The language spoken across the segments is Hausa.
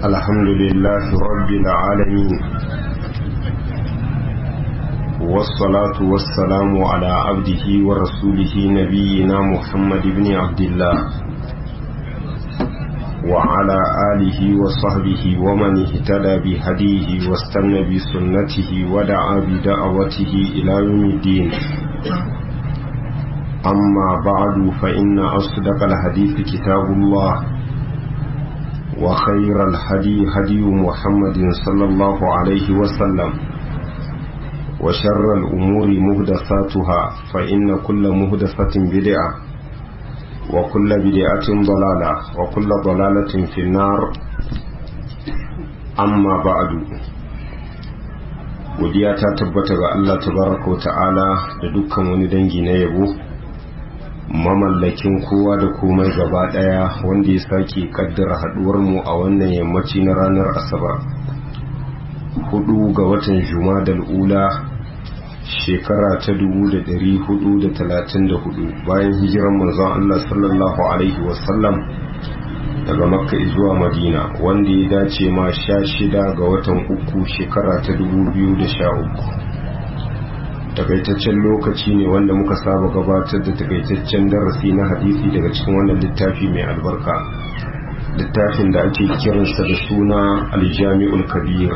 الحمد لله رب العالمين والصلاة والسلام على عبده ورسوله نبينا محمد بن عبد الله وعلى آله وصحبه ومن اهتدى بهديه واستنى بسنته ودعا بدعوته إلى يوم الدين أما بعد فإن أصدق الحديث كتاب الله وخير الهدي هدي محمد صلى الله عليه وسلم وشر الأمور مهدثاتها فإن كل مهدثة بدعة وكل بدعة ضلالة وكل ضلالة في النار أما بعد godiya ta tabbata ga Allah tabaraka wa ta'ala da dukkan wani dangi na yabo mamallakin kowa da komai gaba daya wanda ya sake kaddara haduwar mu a wannan yammaci na ranar asabar hudu ga watan jumadal ula shekara ta 434 bayan hijiran manzon Allah sallallahu alaihi wasallam daga makka zuwa madina wanda ya dace ma sha shida ga watan uku shekara ta 2013 takaitaccen lokaci ne wanda muka saba gabatar da takaitaccen darasi na hadisi daga cikin wannan littafi mai albarka littafin da ake kiransa da suna aljami'ul kabir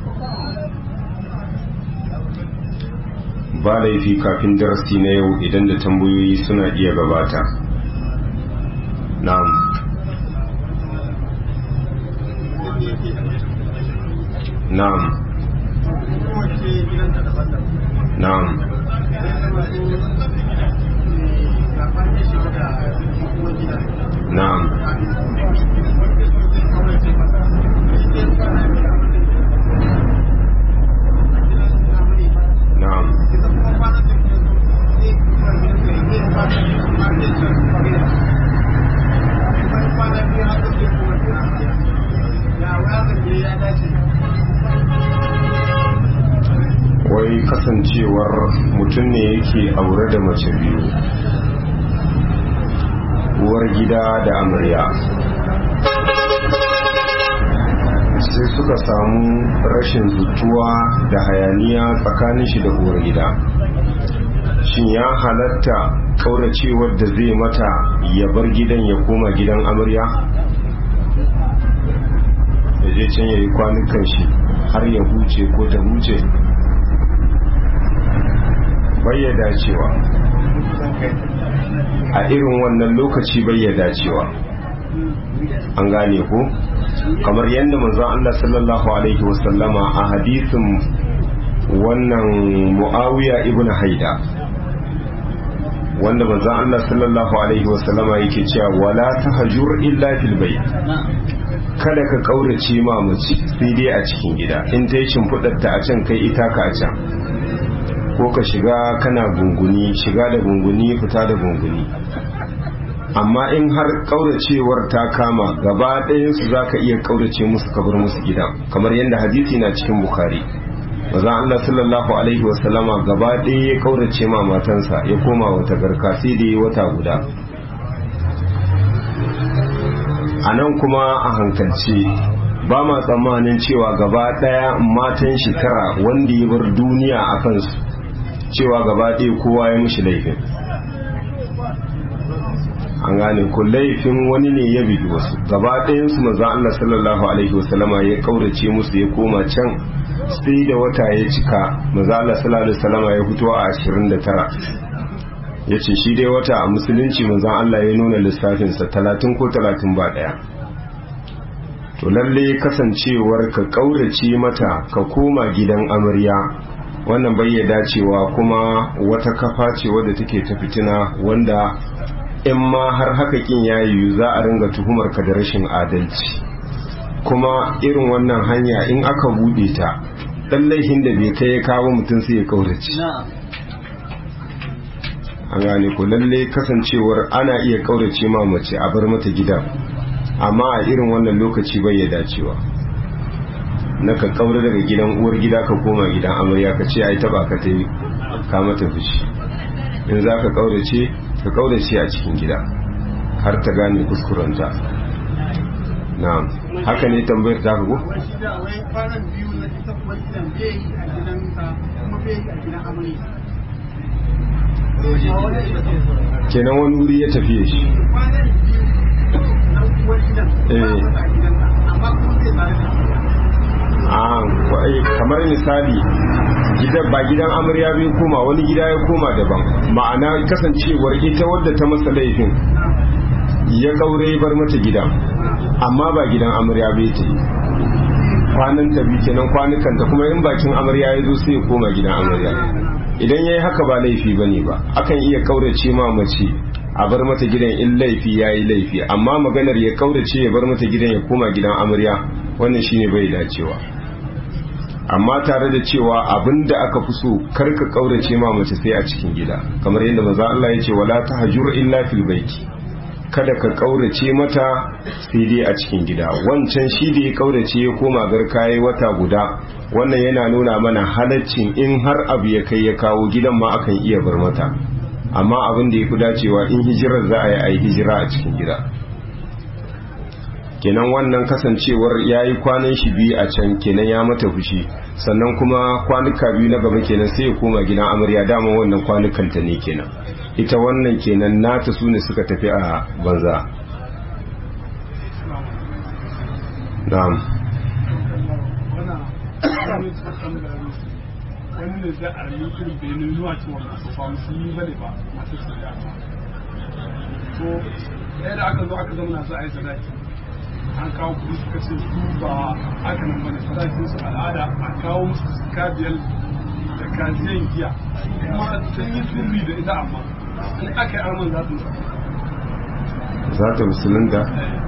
ba laifi kafin darasi na yau idan da tambayoyi suna iya gabata na'am na'am na'am na'am na'am wai kasancewar mutum ne yake aure da mace biyu uwar gida da amarya sai suka samu rashin zutuwa da hayaniya tsakanin shi da uwar gida shin ya halatta kauracewar da zai mata ya bar gidan ya koma gidan amarya ya je can ya yi kwanukan shi har ya huce ko ta huce bai dacewa a irin wannan lokaci bai dacewa an gane ko kamar yadda manzon Allah sallallahu alaihi wasallama a hadisin wannan muawiya ibn haida wanda manzon Allah sallallahu alaihi wasallama yake cewa wala tahjur illa fil bayt kada ka kaurace ma mace sai dai a cikin gida in ta yi shimfiɗar ta a can kai ita ka a can ko ka shiga kana gunguni shiga da gunguni fita da gunguni amma in har kauracewar ta kama gaba ɗayansu za ka iya kaurace musu kabar musu gida kamar yadda hadisi na cikin bukari mazan Allah sallallahu alaihi wasallama gaba ɗaya ya kaurace ma matansa ya koma wata garka sai da ya wata guda a nan kuma a hankalce ba ma tsammanin cewa gaba ɗaya matan shekara wanda ya bar duniya a kansu cewa gaba ɗaya kowa ya mushi laifin an gane ku laifin wani ne ya bigi wasu gaba ɗayansu maza Allah sallallahu alaihi wasallama ya kaurace musu ya koma can sai da wata ya cika maza Allah sallallahu alaihi wasallama ya fito a 29 ya ce shi dai wata a musulunci maza Allah ya nuna lissafinsa 30 ko 30 ba ɗaya to lalle kasancewar ka kaurace mata ka koma gidan amarya wannan bai ya dacewa kuma wata kafa ce wadda take ta fitina wanda in ma har haka kin ya yiwu za a ringa tuhumar ka da rashin adalci kuma irin wannan hanya in aka bude ta dan laifin da bai kai ya kawo mutum sai ya kaurace an gane ko lalle kasancewar ana iya kaurace ma mace a bar mata gidan amma a irin wannan lokaci bai ya dacewa na ka kaura daga gidan uwar gida ka koma gidan amarya ka ce ai taba ka ta yi ka mata fushi in za ka kaurace ka kaurace a cikin gida har ta gane kuskurenta na'am haka ne tambayar ta ko wai shi da wai kwanan biyu na ita kuma gidan bai yi a gidansa kuma bai yi a gidan amarya kenan wani wuri ya tafiye shi kwanan biyu na uwar gidan ba Eh. masa a gidansa amma kuma zai tare da a wai kamar misali gidan ba gidan amarya bai koma wani gida ya koma daban ma'ana kasancewar ita wadda ta masa laifin ya kaure ya bar mata gidan amma ba gidan amarya bai ta yi kwanan ta bi kenan kwanukan ta kuma in bakin amarya ya zo sai ya koma gidan amarya idan ya yi haka ba laifi ba ne ba akan iya kaurace ma mace a bar mata gidan in laifi ya yi laifi amma maganar ya kaurace ya bar mata gidan ya koma gidan amarya wannan shine bai dacewa amma tare da cewa abin da aka fi so karka kaurace ma mace sai a cikin gida kamar yadda maza Allah ya ce wala tahjur illa fil baiti kada ka kaurace mata sai dai a cikin gida wancan shi da ya kaurace ya koma garka yayi wata guda wannan yana nuna mana halaccin in har abu ya kai ya kawo gidan ma akan iya bar mata amma abin da ya fi dacewa in hijirar za a yi a yi hijira a cikin gida kenan wannan kasancewar ya yi kwanan shi biyu a can kenan ya mata fushi sannan kuma kwanuka biyu na gaba kenan sai ya koma gidan amarya dama wannan kwanukanta ne kenan ita wannan kenan nata su ne suka tafi a banza na'am wani ne zai a rayu irin bai ne zuwa cewa masu ba musulmi ba ne ba masu shirya to ɗaya da aka zo aka zama na za a yi sadaki an kawo kuɗi suka ce su ba haka nan bane sadakin su al'ada a kawo musu kabiyal da kaziyan giya kuma sun yi sirri da ita amma in aka yi arman za su za ta musulunta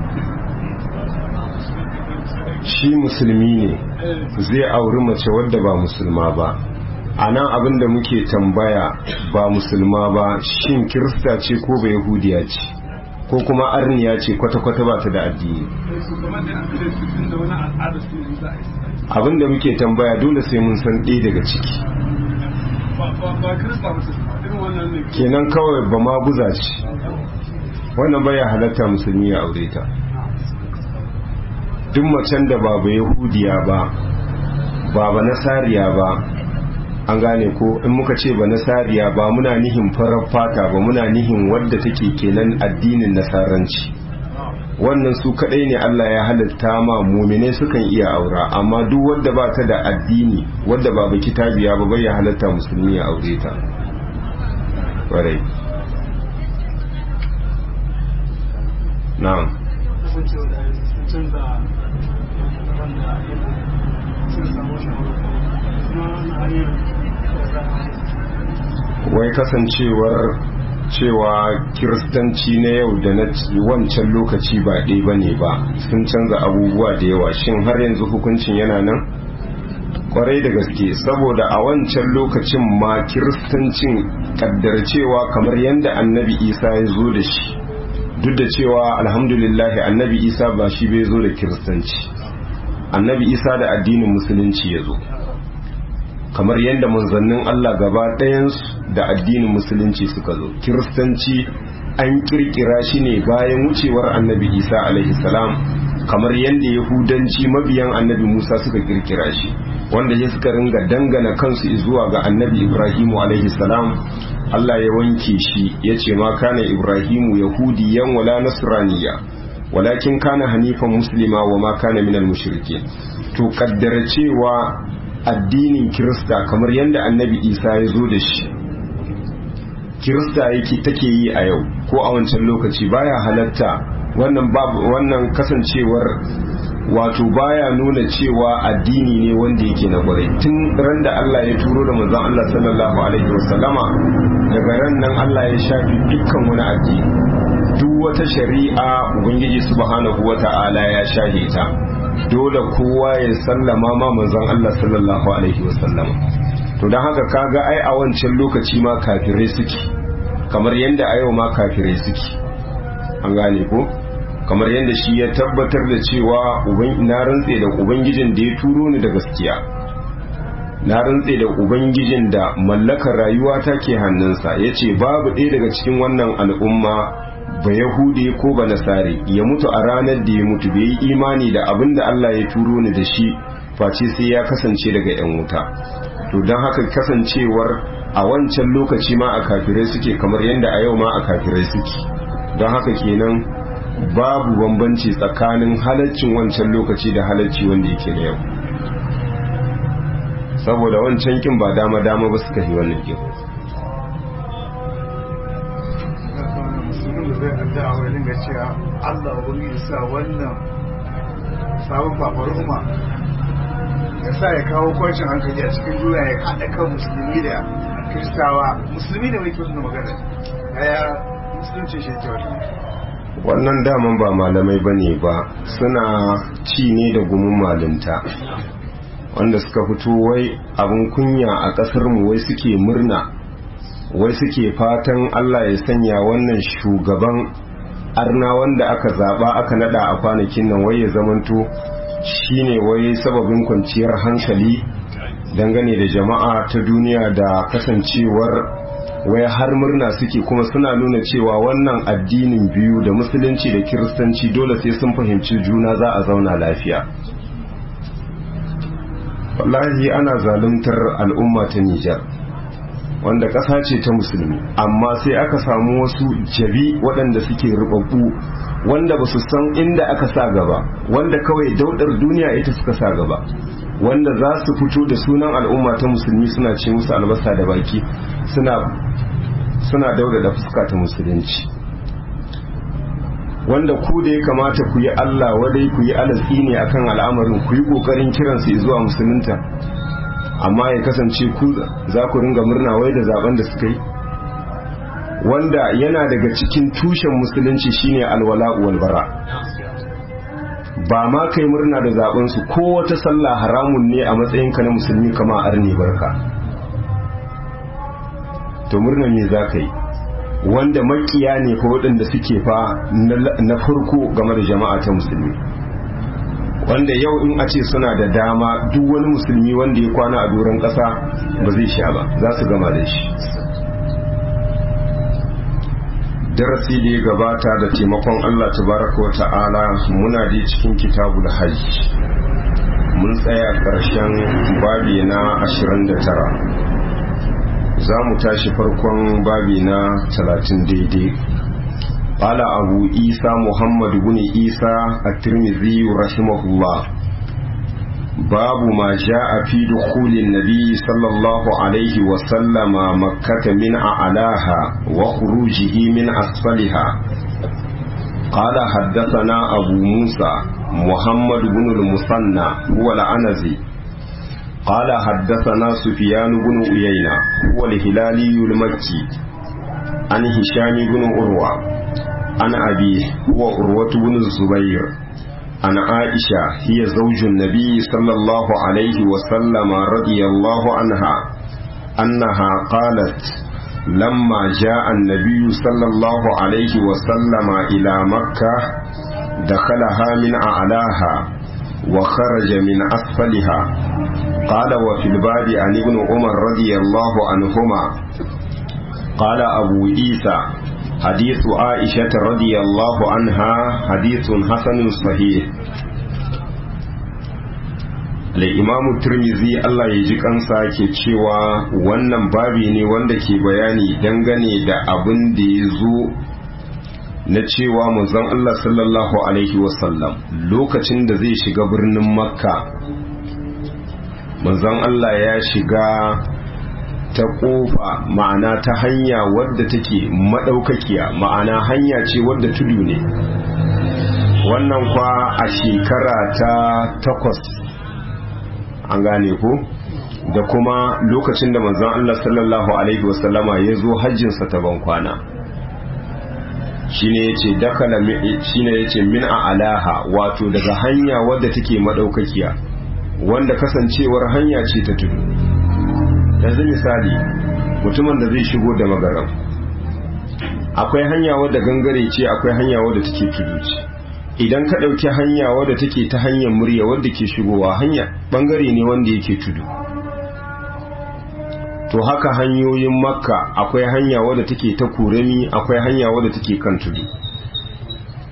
shi musulmi ne zai auri mace wadda ba musulma ba a nan abin da muke tambaya ba musulma ba shin kirista ce ko ba yahudiya ce ko kuma arniya ce kwata-kwata ba ta da addini su kamar da an ce su tun da wani al'ada su ne za a yi abin da muke tambaya dole sai mun san ɗaya daga ciki ba ba ba kirista ba su irin wannan ne kenan kawai ba ma buza ce wannan baya halatta musulmi ya aure ta duk macen da ba ba yahudiya ba ba ba nasariya ba an gane ko in muka ce ba nasariya ba muna nihin farar fata ba muna nihin wadda take kenan addinin nasaranci wannan su kadai ne Allah ya halatta ma mumine sukan iya aura amma duk wadda ba ta da addini wadda ba ba kitabiya ba bai ya halatta musulmi ya aure ta kwarai na'am sun ce da sun canza wanda sun samu kuma na hanyar wai kasancewar cewa kiristanci na yau da na wancan lokaci ba ɗaya ba ne ba sun canza abubuwa da yawa shin har yanzu hukuncin yana nan kwarai da gaske saboda a wancan lokacin ma kiristancin kaddar cewa kamar yadda annabi isa ya zo da shi duk da cewa alhamdulillahi annabi isa ba shi bai zo da kiristanci annabi isa da addinin musulunci ya zo kamar yadda manzannin Allah gaba ɗayansu da addinin musulunci suka zo kiristanci an kirkira shi ne bayan wucewar annabi isa alaihi salam kamar yadda yahudanci mabiyan annabi musa suka kirkira shi wanda ya suka ringa dangana kansu zuwa ga annabi ibrahimu alaihi salam Allah ya wanke shi ya ce ma kana ibrahimu yahudiyan wala nasraniya walakin kana hanifan muslima wa ma kana minal mushrikin to kaddara cewa addinin kirista kamar yadda annabi isa ya zo da shi kirista yake take yi a yau ko a wancan lokaci baya halatta wannan babu wannan kasancewar wato baya nuna cewa addini ne wanda yake na kwarai tun ran da Allah ya turo da manzon Allah sallallahu alaihi wasallama daga ran nan Allah ya shafi dukkan wani addini duk wata shari'a ubangiji subhanahu wata'ala ya shahe ta dole kowa ya sallama ma manzon Allah sallallahu alaihi wasallam to dan haka kaga ai a wancan lokaci ma kafirai suke kamar yanda a yau ma kafirai suke an gane ko kamar yanda shi ya tabbatar da cewa uban na rantse da ubangijin da ya turo ni da gaskiya na rantse da ubangijin da mallakar rayuwa ta ke hannunsa yace babu ɗaya daga cikin wannan al'umma ba yahude ko ba nasare ya mutu a ranar da ya mutu bai yi imani da abin da Allah ya turo ni da shi face sai ya kasance daga 'yan wuta to don haka kasancewar a wancan lokaci ma a kafirai suke kamar yadda a yau ma a kafirai suke don haka kenan babu bambanci tsakanin halaccin wancan lokaci da halacci wanda yake na yau saboda wancan kin ba dama dama ba suka yi wannan kin musulmin da zai addu'a wai dinga cewa Allah wani ya sa wannan sabon fafaruma ya sa ya kawo kwancin hankali a cikin duniya ya haɗa kan musulmi da kiristawa musulmi ne mai kyau suna magana ya musulunci shi ke wata wannan daman ba malamai ba ne ba suna ci ne da gumin malinta wanda suka fito wai abin kunya a ƙasar mu wai suke murna wai suke fatan Allah ya sanya wannan shugaban arna wanda aka zaba aka nada a kwanakin nan wai ya zamanto shine wai sababin kwanciyar hankali dangane da jama'a ta duniya da kasancewar wai har murna suke kuma suna nuna cewa wannan addinin biyu da musulunci da kiristanci dole sai sun fahimci juna za a zauna lafiya wallahi ana zaluntar al'umma ta Nijar wanda ƙasa ce ta musulmi amma sai aka samu wasu jabi waɗanda suke rubabbu wanda ba su san inda aka sa gaba wanda kawai daudar duniya ita suka sa gaba wanda za su fito da sunan al'umma ta musulmi suna ce musu albasa da baki suna suna dauda da fuska ta musulunci wanda ku da ya kamata ku yi Allah wadai ku yi alatsi ne akan al'amarin ku yi kokarin kiransu zuwa musulunta amma ya kasance ku za ku ringa murna wai da zaben da suka yi wanda yana daga cikin tushen musulunci shine alwala wal bara ba ma kai murna da zaben su ko wata sallah haramun ne a matsayin ka na musulmi kama arni barka to murna me za ka yi wanda makiya ne fa waɗanda suke fa na farko game da jama'a ta musulmi wanda yau in a ce suna da dama duk wani musulmi wanda ya kwana a doron ƙasa ba zai sha ba za su gama da shi darasi da ya gabata da taimakon Allah tabaraka wa ta'ala muna da cikin kitabul hajj mun tsaya ƙarshen babi na 29 za mu tashi farkon babi na 30 daidai قال أبو إيسى محمد بن إيسى الترمذي رحمه الله باب ما جاء في دخول النبي صلى الله عليه وسلم مكة من أعلاها وخروجه من أسفلها قال حدثنا أبو موسى محمد بن المثنى هو العنزي قال حدثنا سفيان بن عيينة هو الهلالي المكي عن هشام بن عروة عن أبيه هو عروة بن الزبير عن عائشة هي زوج النبي صلى الله عليه وسلم رضي الله عنها أنها قالت لما جاء النبي صلى الله عليه وسلم إلى مكة دخلها من أعلاها وخرج من أسفلها قال وفي الباب عن ابن عمر رضي الله عنهما قال أبو عيسى حديث عائشة رضي الله عنها حديث حسن صحيح Al'imamu Turmizi Allah ya ji kansa ke cewa wannan babi ne wanda ke bayani dangane da abin da ya zo na cewa manzon Allah sallallahu Alaihi wasallam lokacin da zai shiga birnin Makka manzon Allah ya shiga ta kofa ma'ana ta hanya wadda take madaukakiya ma'ana hanya ce wadda tudu ne wannan kwa a shekara ta takwas an gane ko da kuma lokacin da manzon Allah sallallahu alaihi wasallama ya zo hajjinsa ta bankwana shine yace dakala shine yace min a alaha wato daga hanya wadda take madaukakiya wanda kasancewar hanya ce ta tudu yanzu misali mutumin da zai shigo da magaram akwai hanya wadda gangare ce akwai hanya wadda take tudu ce idan ka ɗauki hanya wadda take ta hanyar murya wadda ke shigowa hanya bangare ne wanda yake tudu to haka hanyoyin makka akwai hanya wadda take ta kurami akwai hanya wadda take kan tudu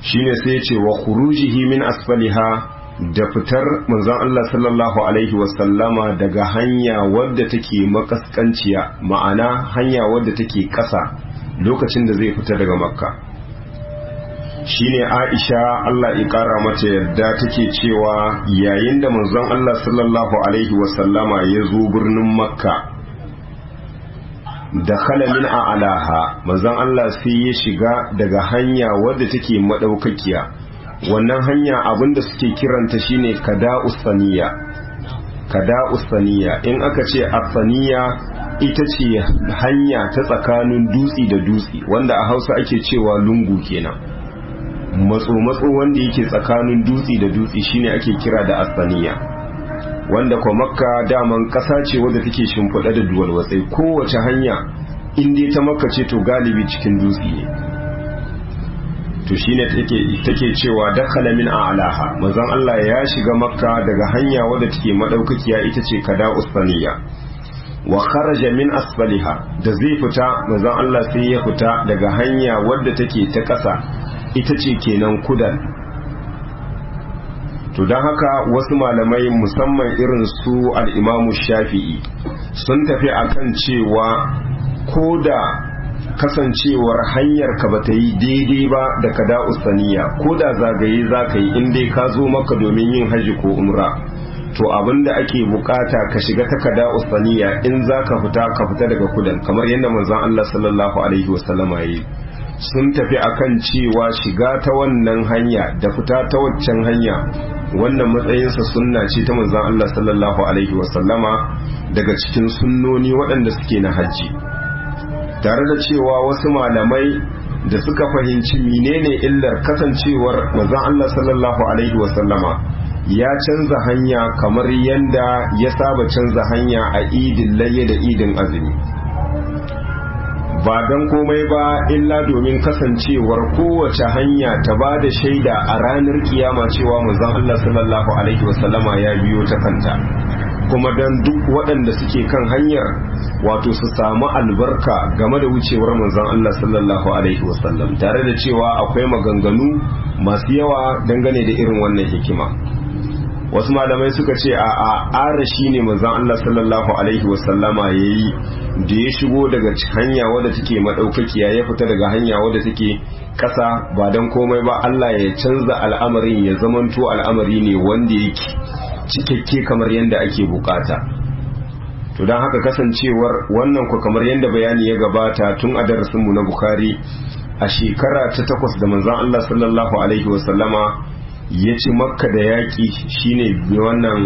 shine sai ce wa khurujihi min asfaliha da fitar manzon Allah sallallahu alaihi wasallama daga hanya wadda take makaskanciya ma'ana hanya wadda take ƙasa lokacin da zai fita daga makka shine Aisha Allah ya kara mata yadda take cewa yayin da manzon Allah sallallahu alaihi wasallama ya zo birnin makka da min a alaha manzon Allah sai ya shiga daga hanya wadda take madaukakiya wannan hanya abinda suke kiranta shine kada usaniya kada usaniya in aka ce asaniya ita ce hanya ta tsakanin dutsi da dutsi wanda a hausa ake cewa lungu kenan matso-matso wanda yake tsakanin dutsi da dutsi shine ake kira da asaniya wanda kwa makka daman ƙasa ce wadda take shimfiɗa da duwalwatsai kowace hanya in dai ta makka ce to galibi cikin dutse ne to shine take take cewa dakhala min a'laha manzon Allah ya shiga makka daga hanya wadda take madaukakiya ita ce kada usfaniya wa kharaja min asfaliha da zai fita manzon Allah sai ya fita daga hanya wadda take ta ƙasa ita ce kenan kudan to don haka wasu malamai musamman irin su al'imamu shafi'i sun tafi akan cewa ko da kasancewar hanyar ka bata yi daidai ba da kada usaniya ko da zagaye za ka yi inda ka zo maka domin yin haji ko umra to abinda ake bukata ka shiga ta kada usaniya in za ka fita ka fita daga kudan kamar yadda manzon Allah sallallahu alaihi wasallama yi sun tafi akan cewa shiga ta wannan hanya da fita ta waccan hanya wannan matsayinsa sunna ce ta manzon Allah sallallahu alaihi wasallama daga cikin sunnoni waɗanda suke na hajji tare da cewa wasu malamai da suka fahimci menene illar kasancewar manzon Allah sallallahu alaihi wasallama ya canza hanya kamar yanda ya saba canza hanya a idin layya da idin azumi ba don komai ba illa domin kasancewar kowace hanya ta ba da shaida a ranar kiyama cewa manzon Allah sallallahu alaihi wasallama ya biyo ta kanta kuma don duk waɗanda suke kan hanyar wato su samu albarka game da wucewar manzon Allah sallallahu alaihi wasallam tare da cewa akwai maganganu masu yawa dangane da irin wannan hikima wasu malamai suka ce a a arashi ne manzon Allah sallallahu alaihi wasallama yayi da ya shigo daga hanya wadda take madaukakiya ya fita daga hanya wadda take kasa ba dan komai ba Allah ya canza al'amarin ya zamanto al'amari ne wanda yake cikakke kamar yadda ake bukata to don haka kasancewar wannan ku kamar yadda bayani ya gabata tun a darasinmu na Bukhari a shekara ta takwas da manzon Allah sallallahu alaihi wasallama ya ci makka da yaƙi shine wannan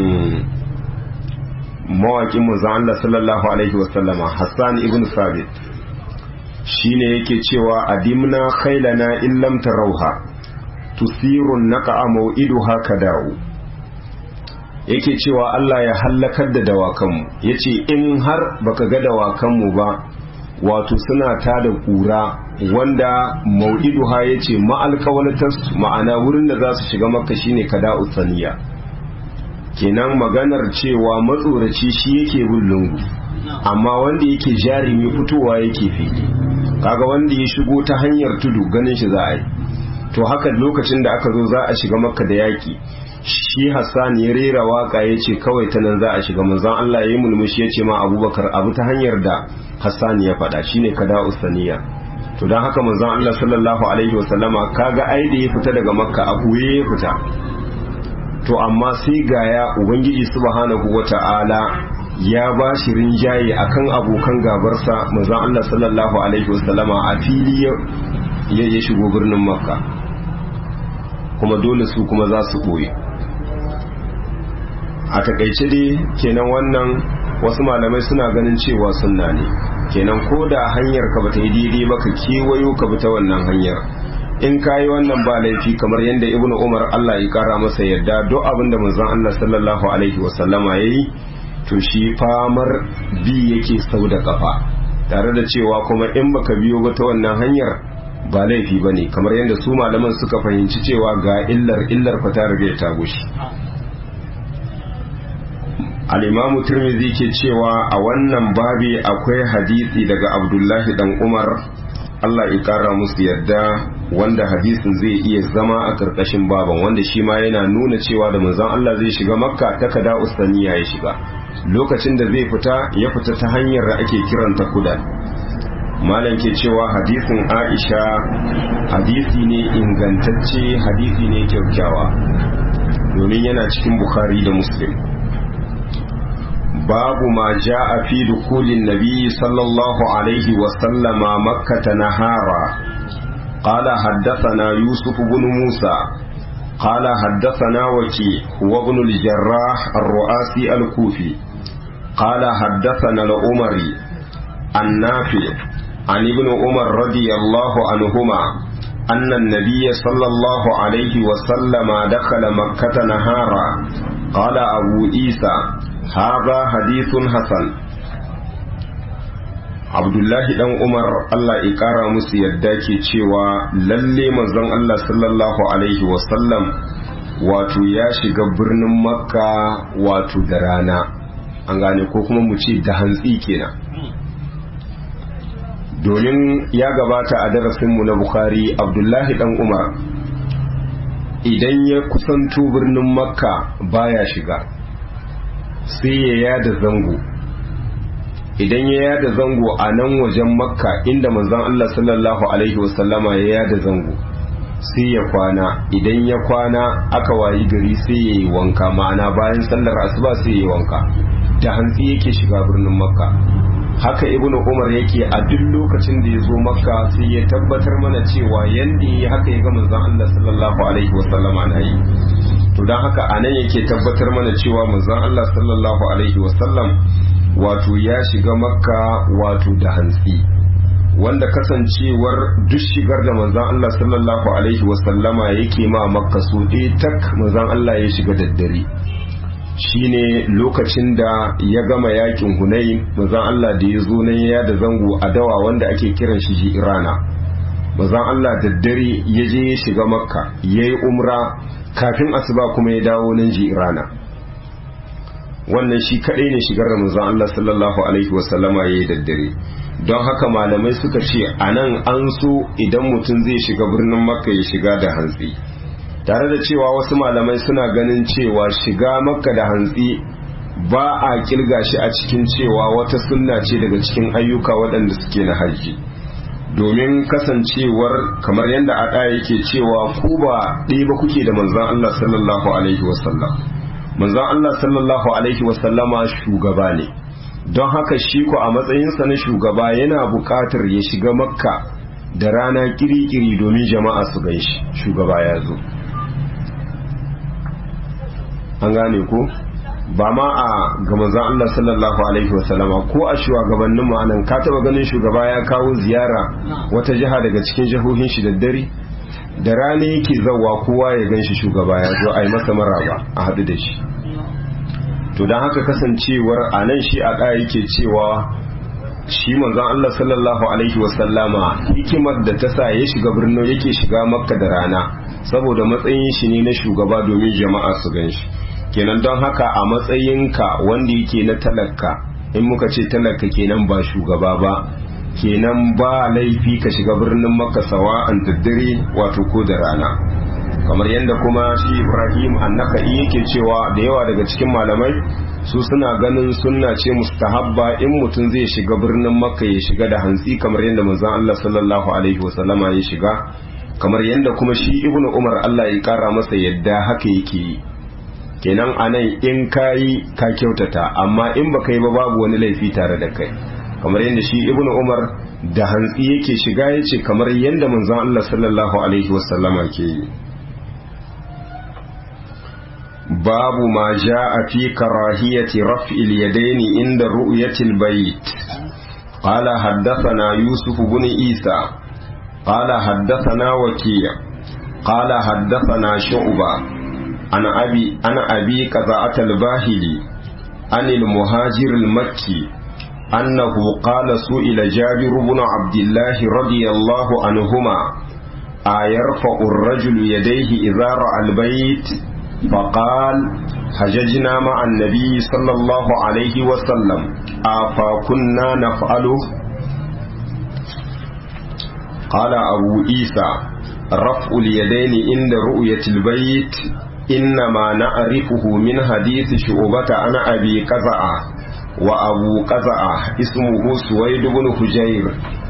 mawaƙin manzon Allah sallallahu alaihi wasallama Hassan ibn Sabit shine yake cewa adimna khailana in lam tarauha tusirun naqa mau'iduha kadau yake cewa Allah ya hallakar da dawakanmu yace in har baka ga dawakanmu ba wato suna ta da kura wanda mau'iduha ya ce ma'alƙawalatas ma'ana wurin da za su shiga maka shine kada usaniya kenan maganar cewa matsoraci shi yake bin lungu amma wanda yake jarumi fitowa yake fili kaga wanda ya shigo ta hanyar tudu ganin shi za a yi to haka lokacin da aka zo za a shiga maka da yaki shi hassan ya rera waka ya ce kawai ta nan za a shiga manzon Allah ya yi mulmushi ya ce ma abubakar abu ta hanyar da hassan ya faɗa shine kada usaniya to don haka manzon Allah sallallahu alaihi wasallama kaga ai da ya fita daga makka a buye ya fita to amma sai gaya ubangiji subhanahu wata'ala ya ba shi rinjaye akan abokan gabarsa manzon Allah sallallahu alaihi wasallama a fili ya ya shigo birnin makka kuma dole su kuma za su ɓoye a takaice dai kenan wannan wasu malamai suna ganin cewa sunna ne kenan ko da hanyar ka bata yi daidai ba ka kewayo ka bi ta wannan hanyar in ka yi wannan ba laifi kamar yadda ibn umar allah ya kara masa yadda duk abin da manzon allah sallallahu alaihi wasallama ya yi to shi famar bi yake sau da kafa tare da cewa kuma in baka biyo ba ta wannan hanyar ba laifi ba ne kamar yadda su malaman suka fahimci cewa ga illar illar fa ta riga ta gushi al'imamu turmizi ke cewa a wannan babi akwai hadisi daga abdullahi dan umar allah ya kara musu yadda wanda hadisin zai iya zama a ƙarƙashin baban wanda shi ma yana nuna cewa da manzon Allah zai shiga makka ta kada ustaniya ya shiga lokacin da zai fita ya fita ta hanyar da ake kiranta kudan malam ke cewa hadisin aisha hadisi ne ingantacce hadisi ne kyaukyawa domin yana cikin bukhari da muslim babu ma ja'a fi dukulin nabi sallallahu alaihi wasallama makkata nahara قال حدثنا يوسف بن موسى قال حدثنا وكي هو ابن الجراح الرؤاسي الكوفي قال حدثنا الأمري النافع عن ابن عمر رضي الله عنهما أن النبي صلى الله عليه وسلم دخل مكة نهارا قال أبو عيسى هذا حديث حسن abdullahi dan umar allah ya kara musu yadda ke cewa lalle manzon allah sallallahu alaihi wasallam wato ya shiga birnin makka wato da rana an gane ko kuma mu ce da hantsi kenan domin ya gabata a darasinmu na bukhari abdullahi dan umar idan ya kusanto birnin makka baya shiga sai ya yada zango idan ya yada zango a nan wajen makka inda manzon Allah sallallahu alaihi wasallama ya yada zango sai ya kwana idan ya kwana aka wayi gari sai ya yi wanka ma'ana bayan sallar asuba sai ya yi wanka da hantsi yake shiga birnin makka haka ibnu umar yake a duk lokacin da ya zo makka sai ya tabbatar mana cewa yanda ya haka ya ga manzon Allah sallallahu alaihi wasallama na yi to don haka a nan yake tabbatar mana cewa manzon Allah sallallahu alaihi wasallam wato ya shiga makka wato da hantsi wanda kasancewar duk shigar da manzan Allah sallallahu alaihi wasallama yake ma makka so ɗaya tak manzan Allah ya shiga daddare shine lokacin da ya gama yakin hunayi manzan Allah da ya zo nan ya da zango a dawa wanda ake kiran shi ji irana manzan Allah daddare ya je ya shiga makka ya yi umra kafin asuba kuma ya dawo nan ji irana wannan shi kadai ne shigar da manzon Allah sallallahu alaihi wasallama yayi daddare don haka malamai suka ce anan an so idan mutum zai shiga birnin makka ya shiga da hantsi tare da cewa wasu malamai suna ganin cewa shiga makka da hantsi ba a kirga shi a cikin cewa wata sunna ce daga cikin ayyuka waɗanda suke na hajji domin kasancewar kamar yadda a ɗaya yake cewa ku ba ɗaya ba kuke da manzon Allah sallallahu alaihi wasallam manzon Allah sallallahu alaihi wasallama shugaba ne don haka shi ko a matsayinsa na shugaba yana buƙatar ya shiga makka da rana kiri-kiri domin jama'a su gan shi shugaba ya zo an gane ko ba ma a ga manzon Allah sallallahu alaihi wasallama ko a shugabannin mu anan ka taba ganin shugaba ya kawo ziyara wata jiha daga cikin jihohin shi da dare da rana yake zawa kowa ya gan shi shugaba ya zo a yi masa maraba a haɗu da shi to don haka kasancewar a nan shi a ɗaya yake cewa shi manzon Allah sallallahu alaihi wasallama hikimar da ta sa ya shiga birnin yake shiga makka da rana saboda matsayin shi ne na shugaba domin jama'a su gan shi kenan don haka a matsayinka wanda yake na talaka in muka ce talaka kenan ba shugaba ba kenan ba laifi ka shiga birnin makka sawa an daddare wato ko da rana kamar yadda kuma shi ibrahim annaka'i yake cewa da yawa daga cikin malamai su suna ganin sunna ce mustahabba in mutum zai shiga birnin makka ya shiga da hantsi kamar yadda manzon Allah sallallahu alaihi wasallama ya shiga kamar yadda kuma shi ibnu umar Allah ya kara masa yadda haka yake yi kenan anan in kayi ka kyautata amma in baka yi ba babu wani laifi tare da kai kamar yadda shi ibnu umar da hantsi yake shiga yace kamar yadda manzon Allah sallallahu alaihi wasallama ke yi باب ما جاء في كراهية رفع اليدين عند رؤية البيت قال حدثنا يوسف بن عيسى قال حدثنا وكيع قال حدثنا شعبة عن أبي عن أبي قزعة الباهلي عن المهاجر المكي أنه قال سئل جابر بن عبد الله رضي الله عنهما أيرفع الرجل يديه إذا رأى البيت فقال حججنا مع النبي صلى الله عليه وسلم أفكنا نفعله قال أبو عيسى رفع اليدين عند رؤية البيت إنما نعرفه من حديث شعبة عن أبي قزعة وأبو قزعة اسمه سويد بن حجير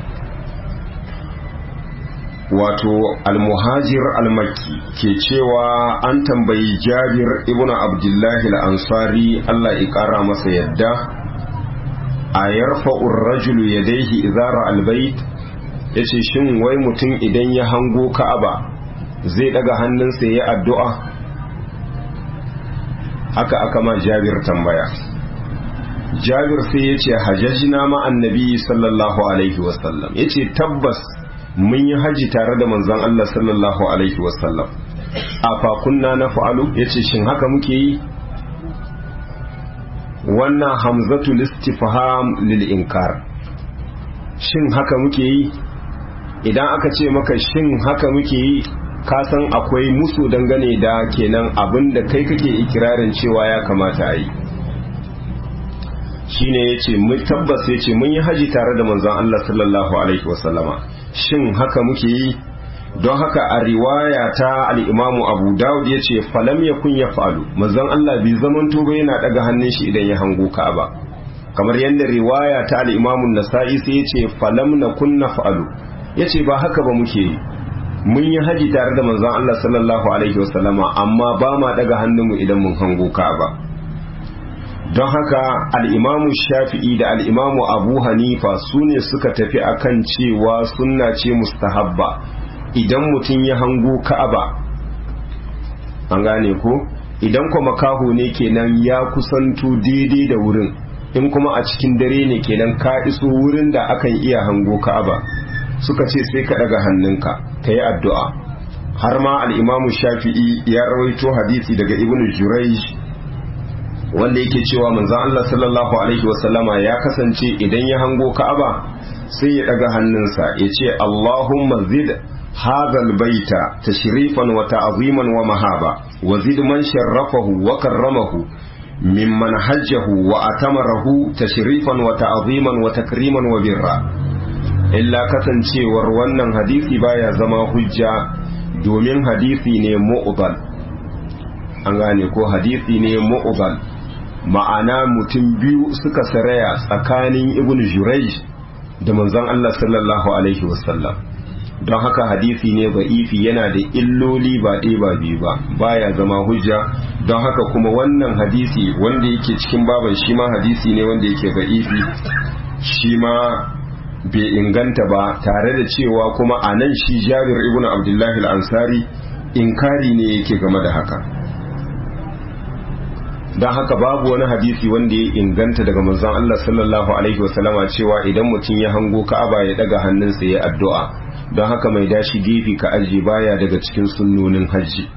wato almuhajir almakki ke cewa an tambayi jabir ibn abdullahi al-ansari Allah ya kara masa yadda a yarfa'ur rajulu yadayhi idara albayt yace shin wai mutum idan ya hango ka'aba zai daga hannunsa ya addu'a haka aka ma jabir tambaya jabir sai yace hajjajna ma annabi sallallahu alaihi wasallam yace tabbas mun yi haji tare da manzon Allah sallallahu alaihi wasallam a fakunna na fa'alu ya ce shin haka muke yi wannan hamzatu listifham lil inkar shin haka muke yi idan aka ce maka shin haka muke yi ka san akwai musu dangane da kenan abin da kai kake ikirarin cewa ya kamata a yi shine yace mun tabbas yace mun yi haji tare da manzon Allah sallallahu alaihi wasallama shin haka muke yi don haka a riwaya ta al-Imamu Abu Dawud yace falam yakun yaf'alu manzon Allah bai zaman to yana daga hannun shi idan ya hango Ka'aba kamar yadda riwaya ta al-Imamu Nasa'i sai yace falam nakun naf'alu yace ba haka ba muke yi mun yi haji tare da manzon Allah sallallahu alaihi wasallama amma ba ma daga hannunmu idan mun hango Ka'aba don haka al'imamu shafi'i da al'imamu abu hanifa su ne suka tafi akan cewa sunna ce mustahabba idan mutum ya hango ka'aba an gane ko idan kuma makaho ne kenan ya kusanto daidai da wurin in kuma a cikin dare ne kenan ka iso wurin da akan iya hango ka'aba suka ce sai ka daga hannunka ka yi addu'a har ma al'imamu shafi'i ya rawaito hadisi daga ibnu jurayj wanda yake cewa manzon Allah sallallahu alaihi wasallama ya kasance idan ya hango Ka'aba sai ya daga hannunsa ya ce Allahumma zid hadha albayta tashrifan wa ta'ziman wa mahaba wa zid man sharrafahu wa karramahu mimman hajjahu wa atamarahu tashrifan wa ta'ziman wa takriman wa birra illa kasancewar wannan hadisi baya zama hujja domin hadisi ne mu'dal an gane ko hadisi ne mu'dal ma'ana mutum biyu suka saraya tsakanin ibn Jurayj da manzon Allah sallallahu alaihi wasallam don haka hadisi ne ba'ifi yana da illoli ba ɗaya ba biyu ba baya zama hujja don haka kuma wannan hadisi wanda yake cikin baban shi ma hadisi ne wanda yake ba'ifi shi ma bai inganta ba tare da cewa kuma a nan shi jabir ibn abdullahi al-ansari inkari ne yake game da haka don haka babu wani hadisi wanda ya inganta daga manzon Allah sallallahu alaihi wasallama cewa idan mutum ya hango Ka'aba ya daga hannunsa ya addu'a don haka mai dashi gefe ka aji baya daga cikin sunnonin hajji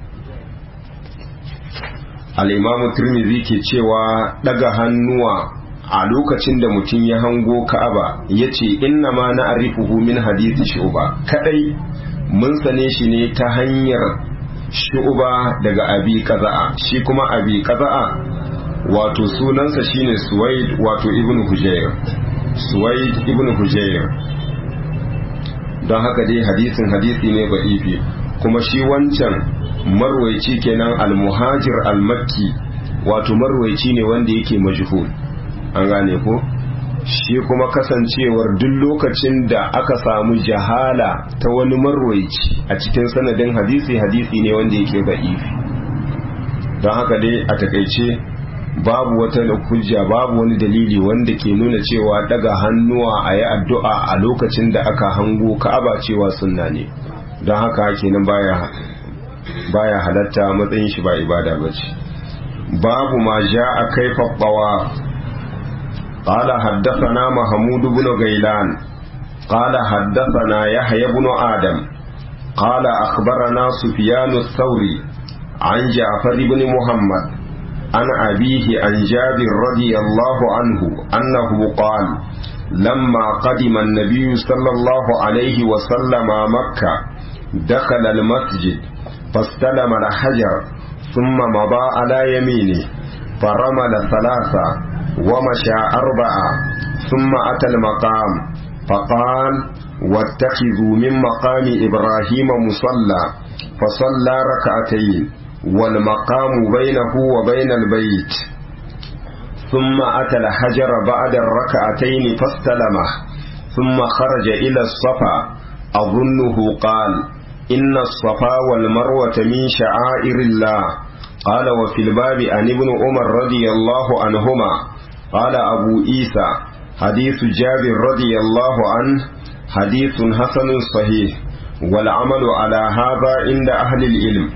al-imamu Tirmidhi ke cewa daga hannuwa a lokacin da mutum ya hango Ka'aba yace inna ma na arifuhu min hadisi shuba kadai mun sane shi ne ta hanyar shu'uba daga abi kaza'a shi kuma abi kaza'a wato sunansa shine suwaid wato ibnu hujayr suwaid ibnu hujayr don haka dai hadisin hadisi ne ba'ifi kuma shi wancan marwaici kenan almuhajir almakki wato marwaici ne wanda yake majhul an gane ko shi kuma kasancewar duk lokacin da aka samu jahala ta wani marwaici a cikin sanadin hadisi hadisi ne wanda yake ba'ifi don haka dai a takaice babu wata hujja babu wani dalili wanda ke nuna cewa daga hannuwa a yi addu'a a lokacin da aka hango ka'aba cewa sunna ne don haka kenan baya baya halatta matsayin shi ba ibada ba ce babu ma ja a kai faɓɓawa قال حدثنا محمود بن غيلان قال حدثنا يحيى بن آدم قال أخبرنا سفيان الثوري عن جعفر بن محمد عن أبيه عن جابر رضي الله عنه أنه قال لما قدم النبي صلى الله عليه وسلم مكة دخل المسجد فاستلم الحجر ثم مضى على يمينه فرمل ثلاثة ومشى أربعة ثم أتى المقام فقال واتخذوا من مقام إبراهيم مصلى فصلى ركعتين والمقام بينه وبين البيت ثم أتى الحجر بعد الركعتين فاستلمه ثم خرج إلى الصفا أظنه قال إن الصفا والمروة من شعائر الله قال وفي الباب عن ابن عمر رضي الله عنهما قال أبو عيسى حديث جابر رضي الله عنه حديث حسن صحيح والعمل على هذا عند أهل العلم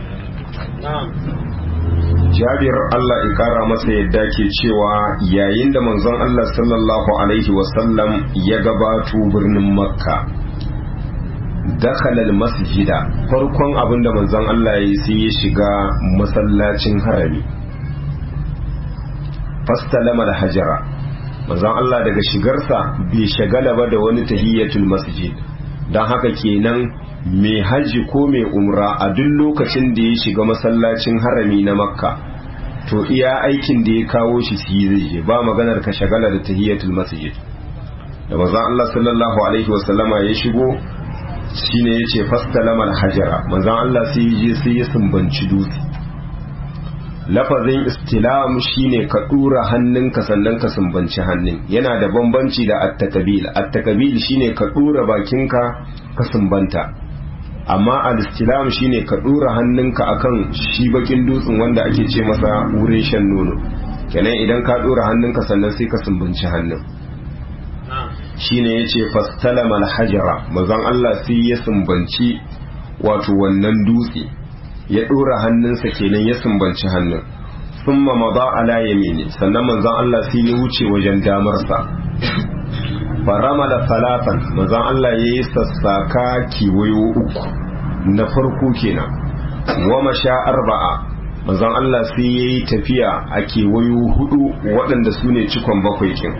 jabir Allah ya kara masa yadda ke cewa yayin da manzon Allah sallallahu alaihi wasallam ya gabato birnin makka dakhalal masjida farkon abin da manzon Allah ya yi sai ya shiga masallacin harami fastalama da hajara manzon Allah daga shigarsa bai shagala ba da wani tahiyatul masjid don haka kenan mai hajji ko mai umra a duk lokacin da ya shiga masallacin harami na makka to iya aikin da ya kawo shi su yi zai je ba maganar ka shagala da tahiyatul masjid da manzon Allah sallallahu alaihi wasallama ya shigo shine yace fastalama hajara manzon Allah sai ya je sai ya sumbanci dutse lafazin istilam shine ka dura hannunka sannan ka sumbanci hannun yana da bambanci da attakabil attakabil shine ka dura bakinka ka sumbanta amma al-istilam shine ka dura hannunka akan shi bakin dutsen wanda ake ce masa wurin shan nono kenan idan ka dura hannunka sannan sai ka sumbanci hannun shine yace fastalama al-hajara manzon Allah sai ya sumbanci wato wannan dutse ya dora hannunsa kenan ya sumbanci hannun thumma mada ala yamini sannan manzon Allah sai ya wuce wajen damarsa farama da falafan manzon Allah ya yi sassaka kiwayo uku na farko kenan wa masha arba'a manzon Allah sai ya yi tafiya a kewayo hudu waɗanda su ne cikon bakwai kin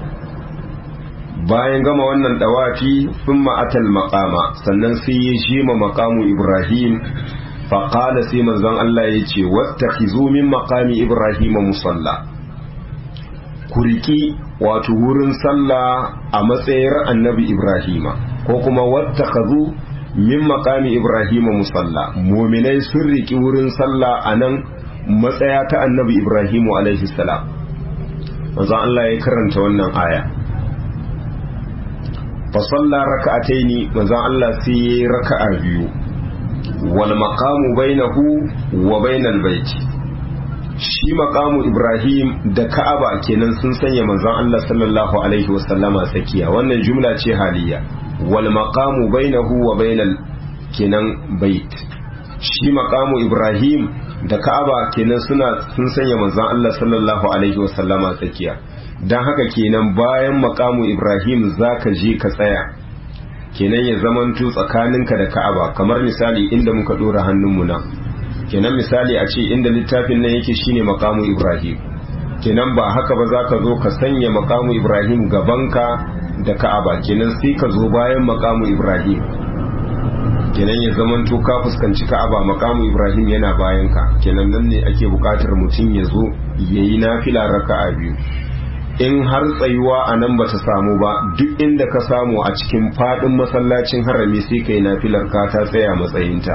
bayan gama wannan dawafi sun ma'atal makama sannan sai ya jima makamu ibrahim faƙala sai manzon Allah ya ce wata min makami ibrahim musalla ku riki wato wurin sallah a matsayar annabi ibrahima ko kuma wata min makami ibrahima musalla muminai sun riki wurin sallah a nan matsaya ta annabi ibrahimu alaihi salam manzon Allah ya karanta wannan aya fa salla raka'ataini manzon Allah sai yayi raka'a biyu wal maqamu bainahu wa bainal baiti shi maqamu Ibrahim da Ka'aba kenan sun sanya manzon Allah sallallahu alaihi wasallama tsakiya wannan jumla ce haliya wal maqamu bainahu wa bainal kenan bait shi maqamu Ibrahim da Ka'aba kenan suna sun sanya manzon Allah sallallahu alaihi wasallama tsakiya dan haka kenan bayan maqamu Ibrahim zaka je ka tsaya kenan ya zamanto tsakaninka da Ka'aba kamar misali inda muka dora hannunmu nan kenan misali a ce inda littafin nan yake shine maqamu Ibrahim kenan ba haka ba zaka zo ka sanya maqamu Ibrahim gabanka da Ka'aba kenan sai ka zo bayan maqamu Ibrahim kenan ya zamanto ka fuskanci ka'aba makamu ibrahim yana bayan ka kenan nan ne ake bukatar mutum ya zo ya yi nafila raka'a biyu in har tsayuwa a nan ba ta samu ba duk inda ka samu a cikin fadin masallacin harami sai ka yi nafilar ka ta tsaya matsayinta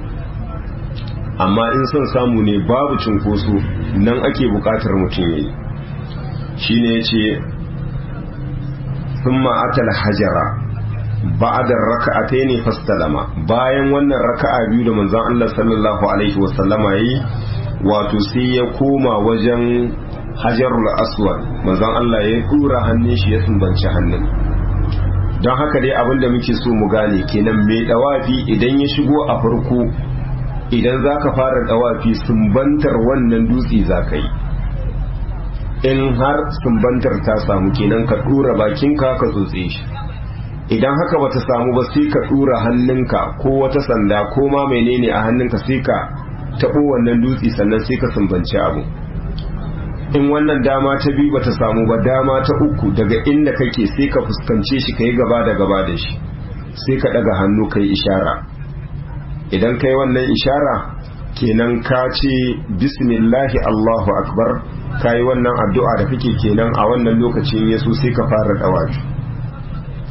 amma in son samu ne babu cunkoso nan ake bukatar mutum ya yi shi ne ya ce sun ma'atal hajara ba'da raka'ataini fastalama bayan wannan raka'a biyu da manzon Allah sallallahu alaihi wasallama yi wato sai ya koma wajen hajarul aswad manzon Allah ya dura hannun shi ya sumbanci hannun don haka dai abin da muke so mu gane kenan mai dawafi idan ya shigo a farko idan zaka fara dawafi sumbantar wannan dutse zaka yi in har sumbantar ta samu kenan ka dura bakinka ka tsotse shi idan haka bata samu ba sai ka dura hannunka ko wata sanda ko ma menene a hannunka sai ka tabo wannan dutse sannan sai ka sumbanci abu in wannan dama ta biyu bata samu ba dama ta uku daga inda kake sai ka fuskance shi kai gaba da gaba da shi sai ka daga hannu kai ishara idan kai wannan ishara kenan ka ce bismillahi allahu akbar ka yi wannan addu'a da kake kenan a wannan lokacin yaso sai ka fara dawafi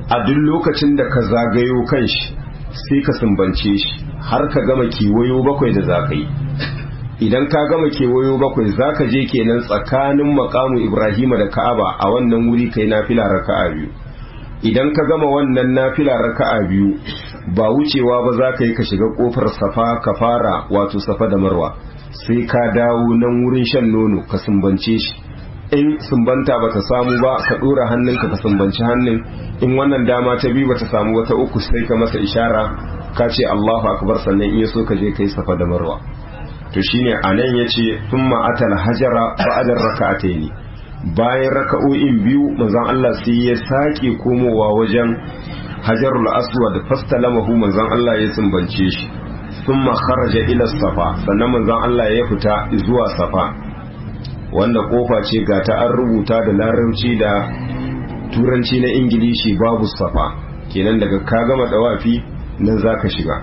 a duk lokacin da ka zagayo kanshi sai ka sumbance shi har ka gama kewayo bakwai da za ka yi idan ka gama kewayo bakwai za ka je kenan tsakanin makamu ibrahima da ka'aba a wannan wuri kai nafila raka'a biyu idan ka gama wannan nafila raka'a biyu ba wucewa ba za ka yi ka shiga kofar safa ka fara wato safa da marwa sai ka dawo nan wurin shan nono ka sumbance shi in sumbanta bata samu ba ka dora hannunka ka sumbanci hannun in wannan dama ta biyu bata samu wata uku sai ka masa ishara ka ce Allahu akbar sannan in yaso ka je kai safa da marwa to shine anan yace thumma atal hajara ba'da rak'ataini bayan raka'o'in biyu manzon Allah sai ya sake komowa wajen hajarul aswad fastalamahu manzon Allah ya sumbance shi thumma kharaja ila safa sannan manzon Allah ya fita zuwa safa wanda kofa ce ga ta an rubuta da larabci da turanci na ingilishi babu safa kenan daga ka gama dawafi nan zaka shiga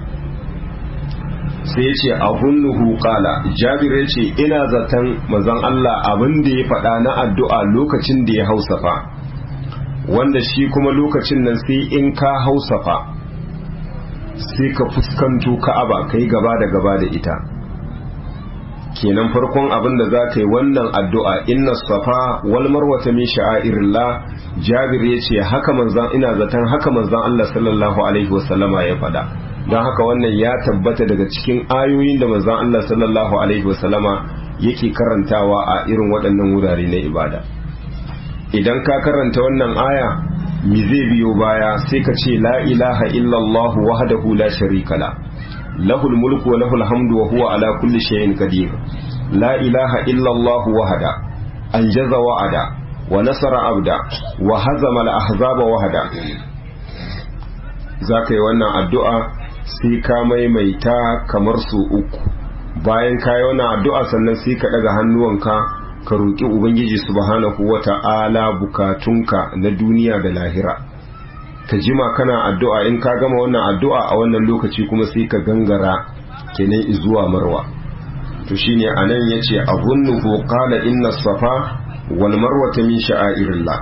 sai ya ce abunnuhu qala jabir ya ce ina zaton manzon Allah abin da ya faɗa na addu'a lokacin da ya hausafa wanda shi kuma lokacin nan sai in ka hausafa sai ka fuskanto ka'aba kai gaba da gaba da ita kenan farkon abin da za ka yi wannan addu'a inna safa wal marwata min sha'airillah jabir ya ce haka manzan ina zaton haka manzan Allah sallallahu alaihi wasallama ya faɗa don haka wannan ya tabbata daga cikin ayoyin da manzan Allah sallallahu alaihi wasallama yake karantawa a irin waɗannan wurare na ibada idan ka karanta wannan aya mi zai biyo baya sai ka ce la ilaha illallah wahdahu la sharika la lahul mulku wa lahul hamdu wa huwa ala kulli shay'in qadir la ilaha illallah wahda anjaza wa'ada wa nasara abda wa hazama al-ahzaba wahda zaka yi wannan addu'a sai ka maimaita kamar su uku bayan ka yi wannan addu'a sannan sai ka daga hannuwanka ka roƙi ubangiji subhanahu wata'ala bukatunka na duniya da lahira ka jima kana addu'a in ka gama wannan addu'a a wannan lokaci kuma sai ka gangara kenan zuwa marwa to shine anan yace azunnu qala inna safa wal marwata min sha'airillah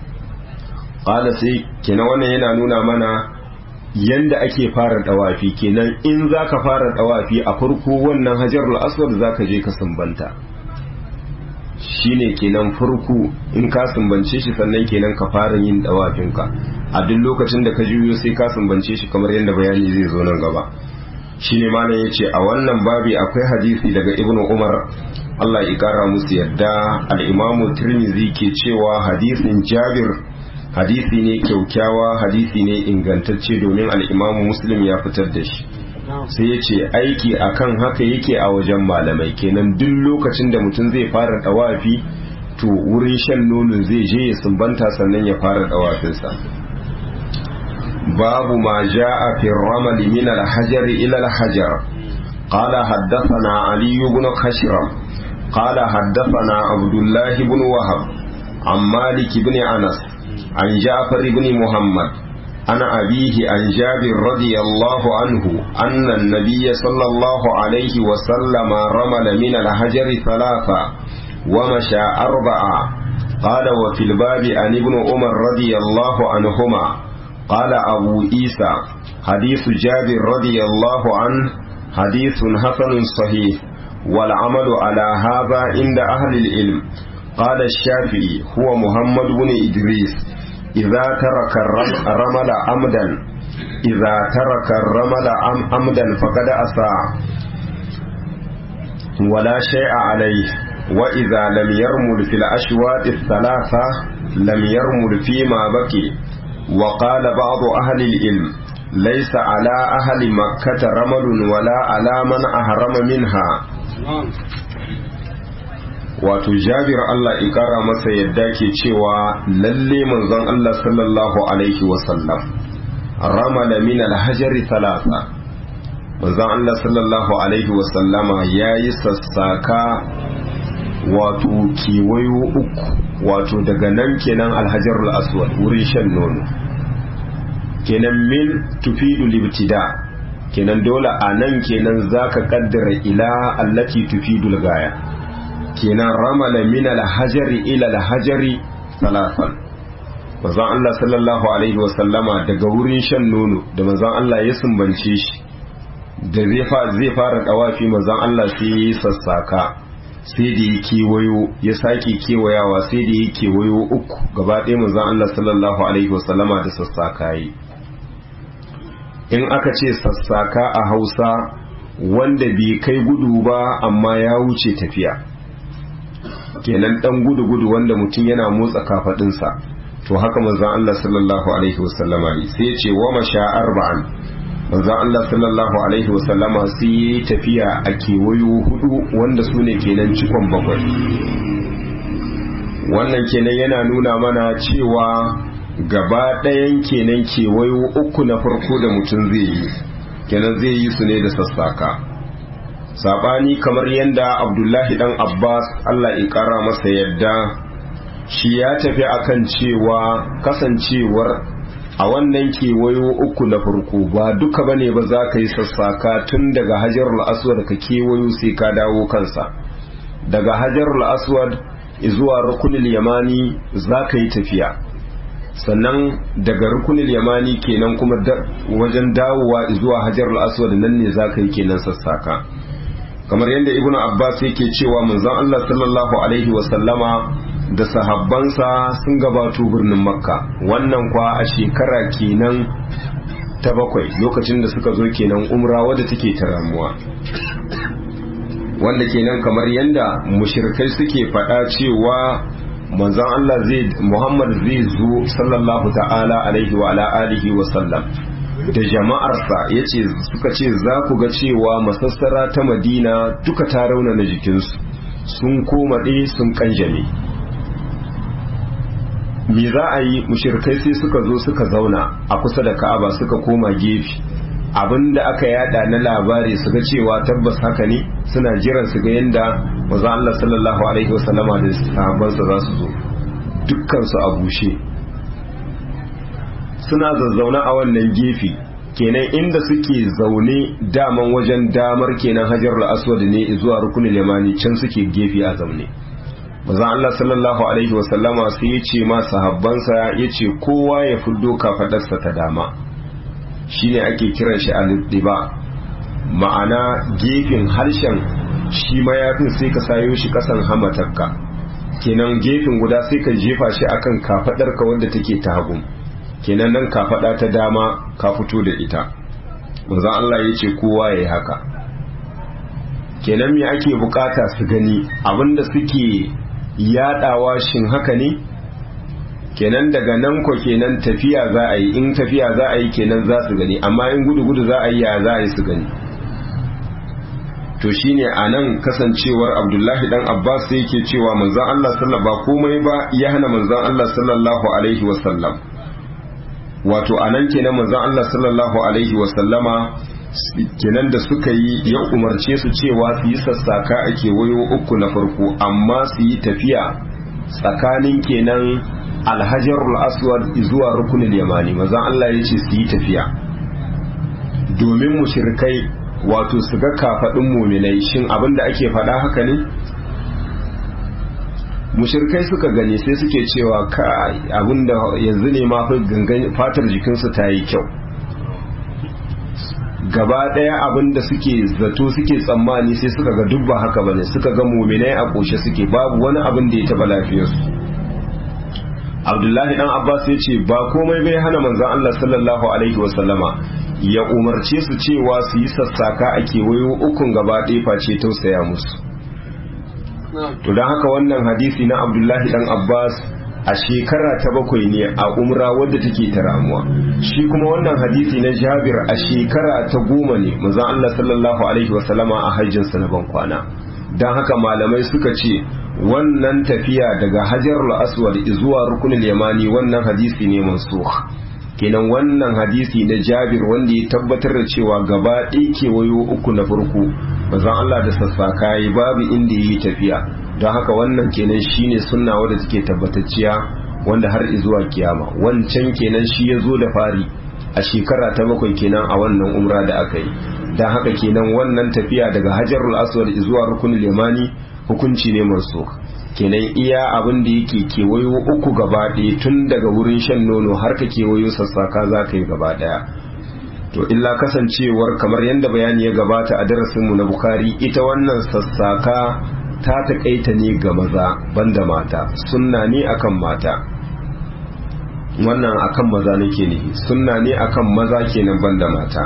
qala sai kenan wannan yana nuna mana yanda ake fara dawafi kenan in zaka fara dawafi a farko wannan hajarul aswad zaka je ka sumbanta shine kenan farko in ka sumbance shi sannan kenan ka fara yin dawafinka a duk lokacin da ka juyo sai ka sumbance shi kamar yadda bayani zai zo nan gaba shine malam yace a wannan babi akwai hadisi daga ibnu umar Allah ya kara musu yadda al-imamu tirmidhi ke cewa hadisin jabir hadisi ne kyaukyawa hadisi ne ingantacce domin al-imamu muslim ya fitar da shi sai ya ce aiki akan haka yake a wajen malamai kenan duk lokacin da mutum zai fara dawafi to wurin shan nono zai je ya sumbanta sannan ya fara dawafinsa babu ma ja'a fi ramali min al-hajar ila al-hajar قال حدثنا علي بن خشرم قال حدثنا عبد الله بن وهب عن مالك بن أنس عن جعفر بن محمد عن أبيه عن جابر رضي الله عنه أن النبي صلى الله عليه وسلم رمل من الحجر ثلاثة ومشى أربعة قال وفي الباب عن ابن عمر رضي الله عنهما قال أبو عيسى حديث جابر رضي الله عنه حديث حسن صحيح والعمل على هذا عند أهل العلم قال الشافعي هو محمد بن إدريس إذا ترك الرمل عمدا إذا ترك الرمل عمدا فقد أساء ولا شيء عليه وإذا لم يرمل في الأشواط الثلاثة لم يرمل فيما بقي وقال بعض أهل العلم ليس على أهل مكة رمل ولا على من أهرم منها wato jabir Allah ikara masa yadda ke cewa lalle manzon Allah sallallahu alaihi wasallam ramala min alhajari talata manzon Allah sallallahu alaihi wasallama ya yi sassaka wato kiwayo uku wato daga nan kenan alhajarul aswad wurin shan nono kenan min tufidu libtida kenan dole a nan kenan zaka kaddara ila allati tufidul gaya kenan ramala min alhajari ila alhajari salafan manzon Allah sallallahu alaihi wasallama daga wurin shan nono da manzon Allah ya sumbance shi da zai fara dawafi manzon Allah sai ya yi sassaka sai da ya kewayo ya sake kewayawa sai da ya kewayo uku gaba ɗaya manzon Allah sallallahu alaihi wasallama da sassaka yi in aka ce sassaka a hausa wanda bai kai gudu ba amma ya wuce tafiya kenan dan gudu-gudu wanda mutum yana motsa kafadinsa to haka manzon Allah sallallahu alaihi wasallama yi sai ya ce wa masha arba'an manzon Allah sallallahu alaihi wasallama sai yi tafiya a kewayo hudu wanda su ne kenan cikon bakwai wannan kenan yana nuna mana cewa gaba ɗayan kenan kewayo uku na farko da mutum zai yi kenan zai yi su ne da sassaka sabani kamar yadda abdullahi dan abbas allah ya kara masa yadda shi ya tafi akan cewa kasancewar a wannan kewayo uku na farko ba duka bane ba za ka yi sassaka tun daga hajarul aswad ka kewayo sai ka dawo kansa daga hajarul aswad zuwa rukunil yamani za ka yi tafiya sannan daga rukunil yamani kenan kuma wajen dawowa zuwa hajarul aswad nan ne za ka yi kenan sassaka kamar yadda ibn abbas yake cewa manzon allah sallallahu alaihi wasallama da sahabbansa sun gabato birnin makka wannan kwa a shekara kenan ta bakwai lokacin da suka zo kenan umra wadda take ta ramuwa wanda kenan kamar yadda mushirkai suke faɗa cewa manzon Allah zai Muhammad zai zo sallallahu ta'ala alaihi wa ala alihi wa sallam da jama'arsa yace suka ce za ku ga cewa masassara ta Madina duka ta raunana jikinsu sun koma ɗaya sun kanjame me za a yi mushirkai sai suka zo suka zauna a kusa da Ka'aba suka koma gefe abinda aka yada na labari su ga cewa tabbas haka ne suna jiran su ga yadda maza Allah sallallahu alaihi wasallama da sahabbansa za su zo dukkan su a bushe suna zazzauna a wannan gefe kenan inda suke zaune daman wajen damar kenan hajarul aswad ne zuwa rukunin yamani can suke gefe a zaune maza Allah sallallahu alaihi wasallama sai ya ce ma sahabbansa ya ce kowa ya fiddo kafadarsa ta dama shine ake kiran shi al-diba ma'ana gefen harshen shi mayafin sai ka sayo shi kasan hamatarka kenan gefen guda sai ka jefa shi akan kafadarka wanda take ta hagu kenan nan kafada ta dama ka fito da ita manzon Allah ya ce kowa yayi haka kenan me ake bukata su gani abinda suke yadawa shin haka ne kenan daga nan ko kenan tafiya za a yi in tafiya za a yi kenan za su gani amma in gudu gudu za a yi ya za a yi su gani to shine a nan kasancewar abdullahi dan abbas sai yake cewa manzon Allah sallallahu ba komai ba ya hana manzon Allah sallallahu alaihi wasallam wato a nan kenan manzon Allah sallallahu alaihi wasallama kenan da suka yi ya umarce su cewa su yi sassaka a kewayo uku na farko amma su yi tafiya tsakanin kenan alhajarul aswad zuwa rukunin yamani mazan Allah ya ce su yi tafiya domin mushrikai wato su ga kafaɗin muminai shin abin da ake faɗa haka ne mushrikai suka gani sai suke cewa ka abin da yanzu ne ma fatar jikinsu ta yi kyau gaba ɗaya abin da suke zato suke tsammani sai suka ga dubba haka bane suka ga muminai a ƙoshe suke babu wani abin da ya taɓa lafiyarsu abdullahi dan abbas ya ce ba komai bai hana manzan allah sallallahu alaihi wasallama ya umarce su cewa su yi sassaka a kewayo ukun gaba ɗaya face tausaya musu to don haka wannan hadisi na abdullahi dan abbas a shekara ta bakwai ne a umra wadda take ta ramuwa shi kuma wannan hadisi na jabir a shekara ta goma ne manzan allah sallallahu alaihi wasallama a hajjinsa na ban kwana don haka malamai suka ce wannan tafiya daga hajarul aswad zuwa rukunin yamani wannan hadisi ne mansukh kenan wannan hadisi na jabir wanda ya tabbatar da cewa gaba ɗaya kewayo uku na farko bazan Allah da sassaka yi babu inda yi tafiya don haka wannan kenan shine sunna wadda take tabbatacciya wanda har zuwa kiyama wancan kenan shi ya zo da fari a shekara ta bakwai kenan a wannan umra da aka yi don haka kenan wannan tafiya daga hajarul aswad zuwa rukunin yamani hukunci ne mansukh kenan iya abin da yake kewayo uku gaba ɗaya tun daga wurin shan nono har ka kewayo sassaka za ka yi gaba ɗaya to illa kasancewar kamar yadda bayani ya gabata a darasinmu na bukari ita wannan sassaka ta taƙaita ne ga maza banda mata sunna ne akan mata wannan akan maza nake ne sunna ne akan maza kenan banda mata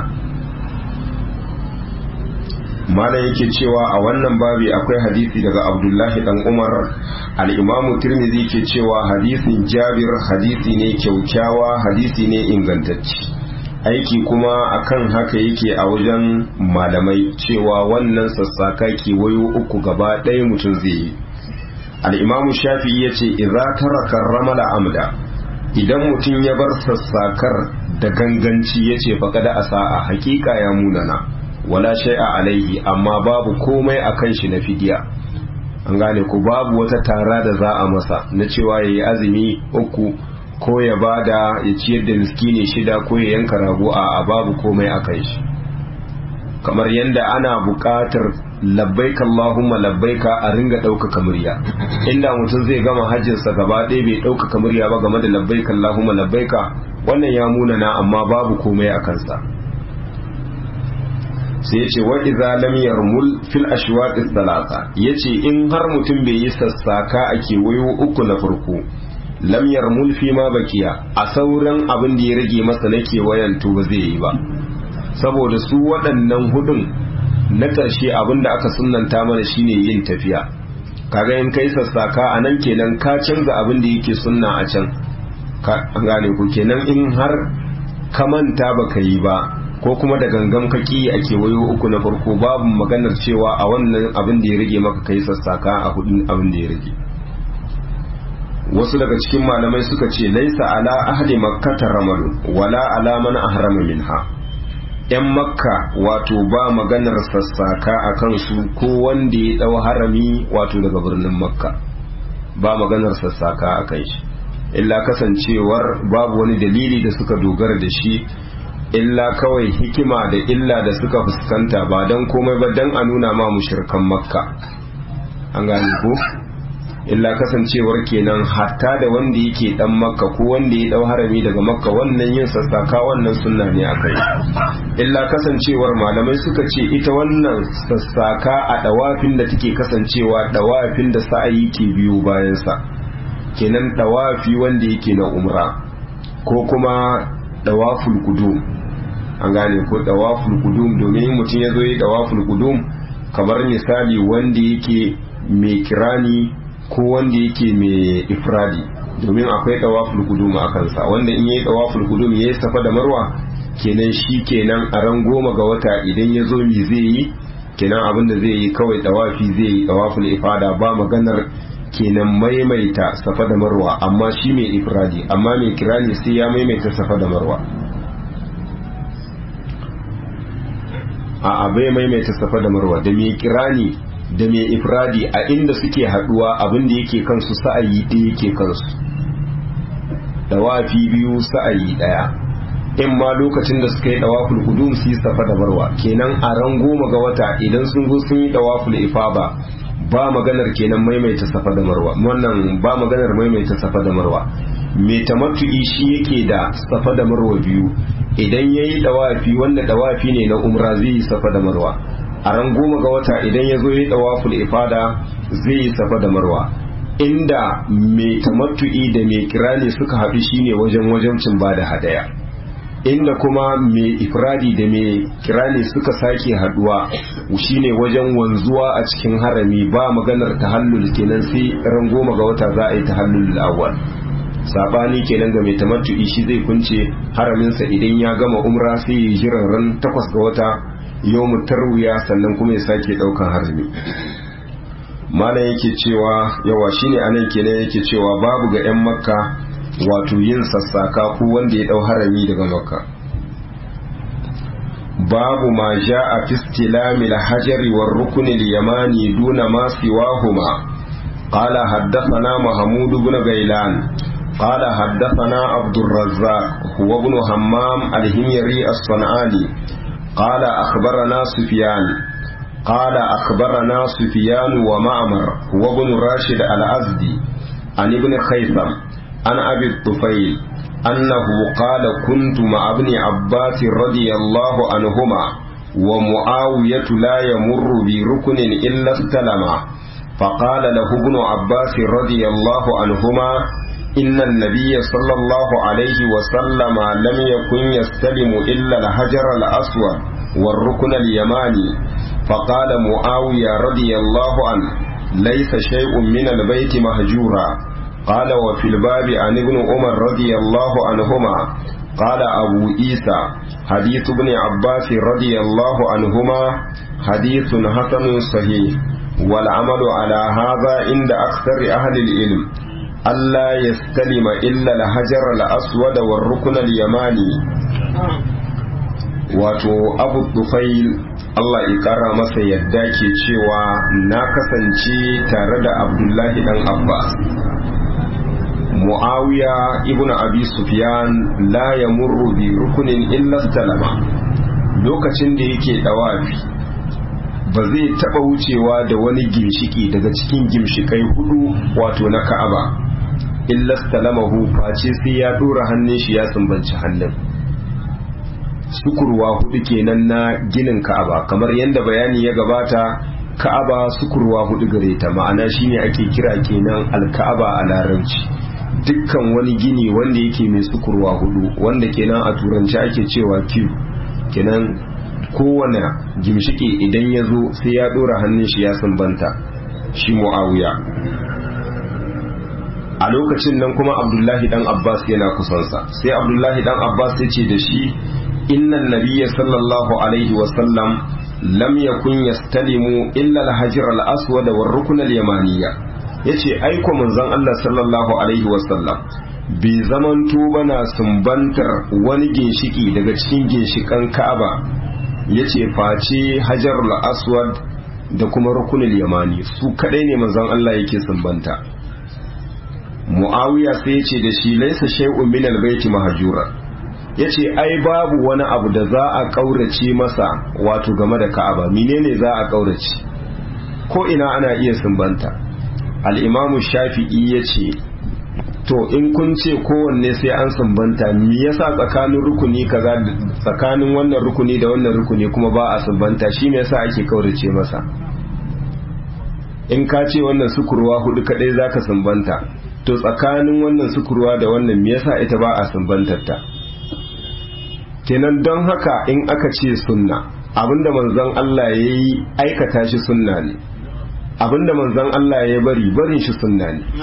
mana yake cewa a wannan babi akwai hadisi daga abdullahi dan umar al'imamu tirmidhi ke cewa hadisin jabir hadisi ne kyaukyawa hadisi ne ingantacci aiki kuma akan haka yake a wajen malamai cewa wannan sassaka kewayo uku gaba ɗaya mutum zai yi al'imamu shafi ya ce idza taraka ramala amda idan mutum ya bar sassakar da ganganci ya ce faƙada a sa'a hakika ya munana wala shai'a alaihi amma babu komai a kan shi na fidiya an gane ku babu wata tara da za a masa na cewa ya yi azumi uku ko ya bada ya ciyar da miskini shida ko ya yanka rago a babu komai a kan shi kamar yadda ana buƙatar labbaika Allahumma labbaika a ringa ɗaukaka murya inda mutum zai gama hajjinsa gaba ɗaya bai ɗaukaka murya ba game da labbaika Allahumma labbaika wannan ya munana amma babu komai a kansa sai ya ce wa iza lam yarmul fil ashwaqis salasa yace in har mutum bai yi sassaka a kewayo uku na farko lam yarmul fi ma bakiya a sauran abin da ya rage masa na kewayen to ba zai yi ba saboda su waɗannan hudun na ƙarshe abin da aka sunanta mana shine yin tafiya kaga in kai sassaka a nan kenan ka canza abin da yake sunna a can ka gane ku kenan in har ka manta baka yi ba ko kuma da gangan kaki a kewayo uku na farko babu maganar cewa a wannan abin da ya rage maka kai sassaka a hudun abin da ya rage wasu daga cikin malamai suka ce laisa ala ahli makkata ramalu wala ala man ahrama minha yan makka wato ba maganar sassaka a kansu ko wanda ya dau harami wato daga birnin makka ba maganar sassaka a kan shi illa kasancewar babu wani dalili da suka dogara da shi illa kawai hikima da illa da suka fuskanta ba don komai ba don a nuna ma mushirkan makka an gane ko illa kasancewar kenan hatta da wanda yake dan makka ko wanda ya dau harami daga makka wannan yin sassaka wannan sunna ne akai illa kasancewar malamai suka ce ita wannan sassaka a dawafin da take kasancewa dawafin da sa'ayi ke biyo bayan sa kenan dawafi wanda yake na umra ko kuma dawaful qudum an gane ko dawaful qudum domin mutum ya zo yi dawaful qudum kamar misali wanda yake mai kirani ko wanda yake mai ifradi domin akwai dawaful qudum a kansa wanda in yayi dawaful qudum yayi safa da marwa kenan shi kenan a ran goma ga wata idan ya zo mi zai yi kenan abin da zai yi kawai dawafi zai yi dawaful ifada ba maganar kenan maimaita safa da marwa amma shi mai ifradi amma mai kirani sai ya maimaita safa da marwa a abai maimaita safa da marwa da mai kirani da mai ifradi a inda suke haduwa abin da yake kansu sa'ayi ɗaya yake kansu dawafi biyu sa'ayi ɗaya in ma lokacin da suka yi dawaful qudum su yi safa da marwa kenan a ran goma ga wata idan sun zo sun yi dawaful ifaba ba maganar kenan maimaita safa da marwa wannan ba maganar maimaita safa da marwa mai tamattu'i shi yake da safa da marwa biyu idan ya yi dawafi wanda dawafi ne na umra zai yi safa da marwa a ran goma ga wata idan ya zo ya yi dawaful ifada zai yi safa da marwa inda mai tamattu'i da mai kirani suka haɗu shine wajen wajencin ba da hadaya inda kuma mai ifradi da mai kirani suka sake haduwa shine wajen wanzuwa a cikin harami ba maganar tahallul kenan sai ran goma ga wata za a yi tahallul awwal sabani kenan ga mai tamattu'i shi zai kunce haraminsa idan ya gama umra sai ya jiran ran takwas ga wata yawmu tarwiya sannan kuma ya sake daukan harami malam yake cewa yawa shine anan kenan yake cewa babu ga yan makka wato yin sassaka ko wanda ya dau harami daga makka babu ma ja'a fi istilami al-hajari war rukn al-yamani duna ma siwahuma qala haddathana mahmud ibn gailan قال حدثنا عبد الرزاق هو ابن همام الهميري الصنعاني قال أخبرنا سفيان قال أخبرنا سفيان ومعمر وابن راشد الأزدي عن ابن خيثم عن أبي الطفيل أنه قال كنت مع ابن عباس رضي الله عنهما ومعاوية لا يمر بركن إلا استلمه فقال له ابن عباس رضي الله عنهما إن النبي صلى الله عليه وسلم لم يكن يستلم إلا الحجر الأسود والركن اليماني فقال معاوية رضي الله عنه ليس شيء من البيت مهجورا قال وفي الباب عن ابن عمر رضي الله عنهما قال أبو عيسى حديث ابن عباس رضي الله عنهما حديث حسن صحيح والعمل على هذا عند أكثر أهل العلم ألا يستلم إلا الحجر الأسود والركن اليماني wato abu tufail Allah ya kara masa yadda ke cewa na kasance tare da abdullahi dan abbas muawiya ibn abi sufyan la yamurru bi rukunin illa salama lokacin da yake dawafi ba zai taba wucewa da wani gimshiki daga cikin gimshikai hudu wato na ka'aba illa salamahu face sai ya dora hannun shi ya sumbanci hannun sukurwa hudu kenan na ginin ka'aba kamar yadda bayani ya gabata ka'aba sukurwa hudu gare ta ma'ana shine ake kira kenan alka'aba a larabci dukkan wani gini wanda yake mai sukurwa hudu wanda kenan a turanci ake cewa Q kenan kowane gimshiki idan ya zo sai ya dora hannun shi ya sumbanta shi mu'awiya a lokacin nan kuma abdullahi dan abbas yana kusansa sai abdullahi dan abbas ya ce da shi innan nabiyya sallallahu alaihi wasallam lam yakun yastalimu illa al-hajar al-aswad wa ar-rukn al-yamaniyya yace aiko manzon Allah sallallahu alaihi wasallam bai zamanto bana sumbantar wani ginshiki daga cikin ginshikan Ka'aba yace face hajar al-aswad da kuma rukun al-yamani su kadai ne manzon Allah yake sumbanta Muawiya sai yace da shi laysa shay'un min al-bayti mahjura ya ce ai babu wani abu da za a ƙaurace masa wato game da ka'aba menene za a ƙaurace ko ina ana iya sumbanta al'imamu shafi'i ya ce to in kun ce kowanne sai an sumbanta me yasa tsakanin rukuni kaza tsakanin wannan rukuni da wannan rukuni kuma ba a sumbanta shi me yasa ake ƙaurace masa in ka ce wannan sukurwa hudu kadai zaka sumbanta to tsakanin wannan sukurwa da wannan me yasa ita ba a sumbantar ta kenan don haka in aka ce sunna abinda manzon Allah ya yi aikata shi sunna ne abinda manzon Allah ya bari barin shi sunna ne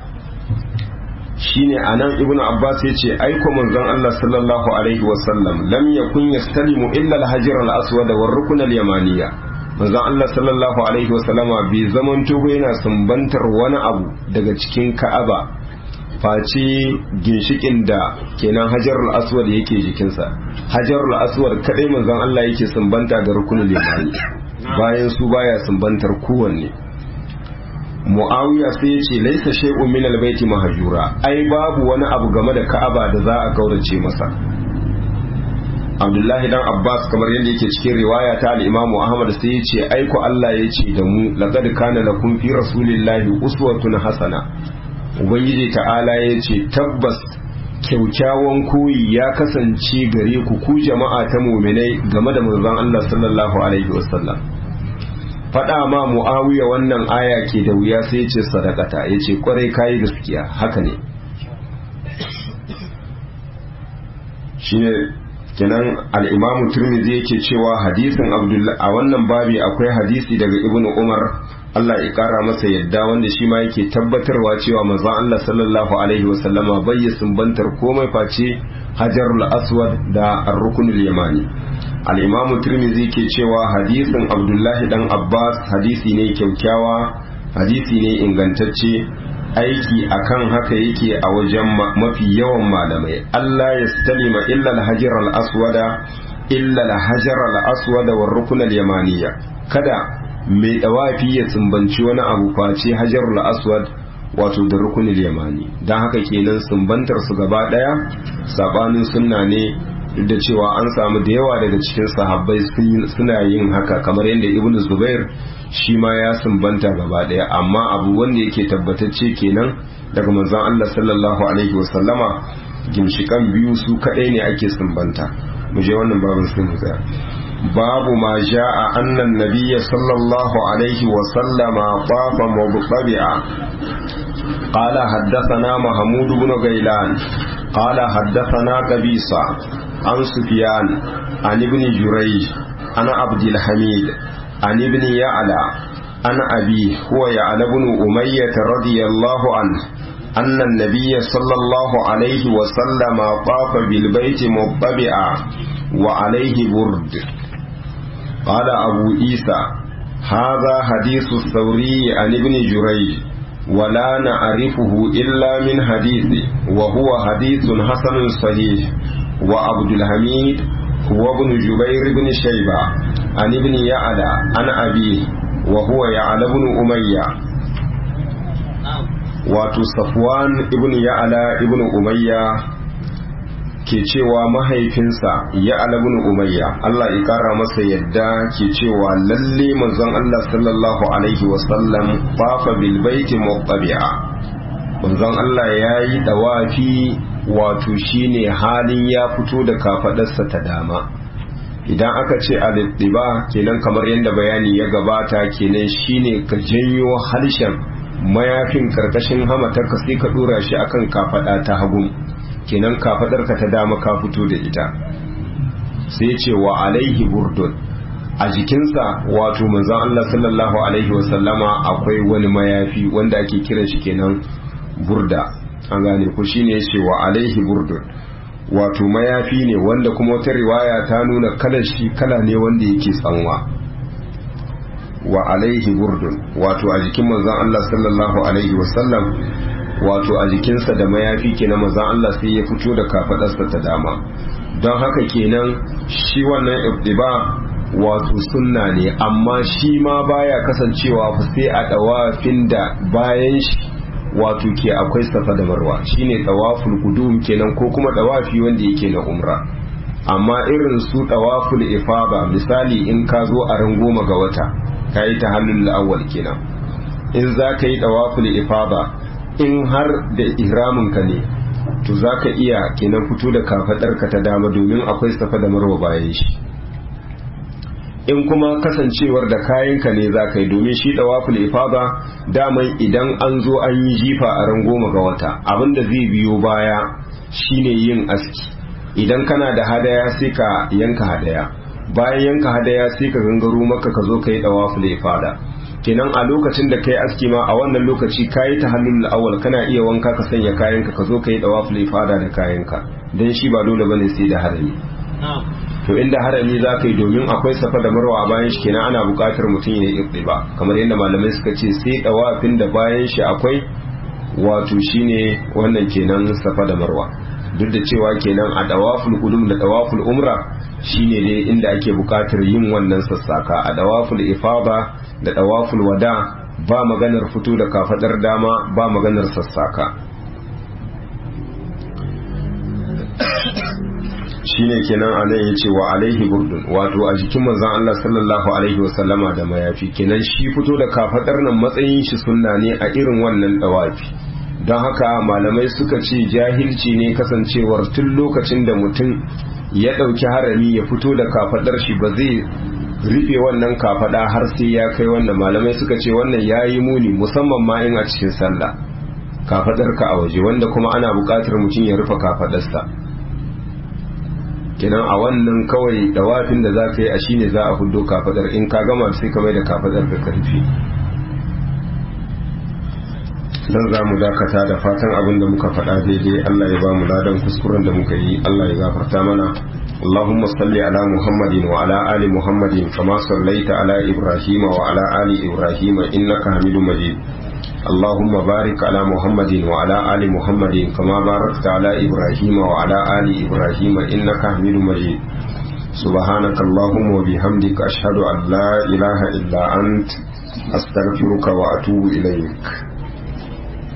shine anan ibnu abbas ya ce aiko manzon Allah sallallahu alaihi wasallam lam yakun yastalimu illa al-hajar al-aswad wa rukn al-yamaniya manzon Allah sallallahu alaihi wasallama bai zaman tuba yana sumbantar wani abu daga cikin ka'aba face ginshikin da kenan hajarul aswad yake jikinsa hajarul aswad kadai manzon Allah yake sumbanta ga rukunul yamani bayan su baya sumbantar kowanne muawiya sai yace laisa shay'un min albayti mahjura ai babu wani abu game da ka'aba da za a kaurace masa Abdullahi dan Abbas kamar yadda yake cikin riwaya ta al-Imam Ahmad sai yace ai ko Allah yace da mu laqad kana lakum fi rasulillahi uswatun hasana ubangiji ta'ala ya ce tabbas kyaukyawan koyi ya kasance gare ku ku jama'a ta muminai game da manzon Allah sallallahu alaihi wasallam faɗa ma mu'awiya wannan aya ke da wuya sai ce sadakata ya ce kwarai kayi gaskiya haka ne shine kenan al'imamu turmizi yake cewa hadisin abdullahi a wannan babi akwai hadisi daga ibnu umar Allah ya kara masa yadda wanda shi ma yake tabbatarwa cewa manzon Allah sallallahu alaihi wasallama bai sumbantar komai face hajarul aswad da ar-rukunul yamani al-imamu tirmidhi ke cewa hadisin abdullahi dan abbas hadisi ne kyaukyawa hadisi ne ingantacce aiki akan haka yake a wajen mafi yawan malamai Allah ya stalima illa al-hajar al-aswada illa al-hajar al-aswada war-rukunul yamaniya kada mai dawafi ya sumbanci wani abu face hajarul aswad wato da rukunul yamani don haka kenan sumbantar su gaba daya sabanin sunna ne duk da cewa an samu da yawa daga cikin sahabbai suna yin haka kamar yadda ibn zubair shi ma ya sumbanta gaba daya amma abu wanda yake tabbatacce kenan daga manzon Allah sallallahu alaihi wasallama gimshikan biyu su kadai ne ake sumbanta mu je wannan babin sun tsaya babu ma ja'a annan nabiyya sallallahu alaihi wasallama qafa mubtabi'a قال حدثنا محمود بن غيلان قال حدثنا قبيصة عن سفيان عن ابن جريج عن عبد الحميد عن ابن يعلى عن أبيه هو يعلى بن أمية رضي الله عنه أن النبي صلى الله عليه وسلم طاف بالبيت مطبعا وعليه برد قال أبو عيسى هذا حديث الثوري عن ابن جريج ولا نعرفه إلا من حديثه وهو حديث حسن صحيح وعبد الحميد هو ابن جبير بن شيبة عن ابن يعلى عن أبيه وهو يعلى بن أمية wato safwan ibn ya'ala ibn umayya ke cewa mahaifinsa ya'ala ibn umayya Allah ya kara masa yadda ke cewa lalle manzon Allah sallallahu alaihi wasallam fafa bil baiti muttabi'a manzon Allah yayi dawafi wato shine halin ya fito da kafadarsa ta dama idan aka ce al-ittiba kenan kamar yadda bayani ya gabata kenan shine ka janyo harshen mayafin karkashin hamatarka sai ka dora shi akan kafada ta hagu kenan kafadarka ta dama ka fito da ita sai ce wa alaihi burdun a jikinsa wato manzon Allah sallallahu alaihi wasallama akwai wani mayafi wanda ake kiran shi kenan burda an gane ku shine yace wa alaihi burdun wato mayafi ne wanda kuma wata riwaya ta nuna kalar shi kala ne wanda yake tsanwa wa alaihi burdun wato a jikin manzon Allah sallallahu alaihi wasallam wato a jikinsa da mayafi kenan manzon Allah sai ya fito da kafadarsa ta dama don haka kenan shi wannan ibtiba wato sunna ne amma shi ma baya kasancewa fa sai a dawafin da bayan shi wato ke akwai safa da marwa shine tawaful qudum kenan ko kuma tawafi wanda yake na umra amma irin su tawaful ifada misali in ka zo a ran goma ga wata ka yi tahallul awwal kenan in za ka yi tawaful ifada in har da ihramin ka ne to za ka iya kenan fito da kafadar ka ta dama domin akwai safa da marwa bayan shi in kuma kasancewar da kayanka ne za ka yi domin shi dawaful ifada daman idan an zo an yi jifa a ran goma ga wata abinda zai biyo baya shine yin aski idan kana da hadaya sai ka yanka hadaya bayan yanka hadaya sai ka gangaro maka ka zo ka yi dawaful ifada kenan a lokacin da kai aski ma a wannan lokaci kayi tahallul awwal kana iya wanka ka sanya kayanka ka zo ka yi dawaful ifada da kayanka dan shi ba dole bane sai da harami to inda harami za ka yi domin akwai safa da marwa a bayan shi kenan ana buƙatar mutum ya yi ba kamar yadda malamai suka ce sai dawafin da bayan shi akwai wato shine wannan kenan safa da marwa duk da cewa kenan a dawaful qudum da dawaful umra shine dai inda ake buƙatar yin wannan sassaka a dawaful ifada da dawaful wada ba maganar fito da kafadar dama ba maganar sassaka shine kenan a nan yace wa alaihi burdun wato a jikin manzon Allah sallallahu alaihi wasallama da mayafi kenan shi fito da kafadar nan matsayin shi sunna ne a irin wannan dawafi don haka malamai suka ce jahilci ne kasancewar tun lokacin da mutum ya ɗauki harami ya fito da kafadar shi ba zai rufe wannan kafada har sai ya kai wannan malamai suka ce wannan yayi muni musamman ma in a cikin sallah kafadar ka a waje wanda kuma ana buƙatar mutum ya rufe kafadarsa kenan a wannan kawai dawafin da za ka yi a shine za a hudo kafadar in ka gama sai ka mai da kafadar ka karfi dan za mu dakata da fatan abin da muka faɗa daidai Allah ya ba mu ladan kuskuren da muka yi Allah ya gafarta mana اللهم صل على محمد وعلى آل محمد كما صليت على إبراهيم وعلى آل إبراهيم إنك حميد مجيد اللهم بارك على محمد وعلى آل محمد كما باركت على إبراهيم وعلى آل إبراهيم إنك حميد مجيد سبحانك اللهم وبحمدك أشهد أن لا إله إلا أنت أستغفرك وأتوب إليك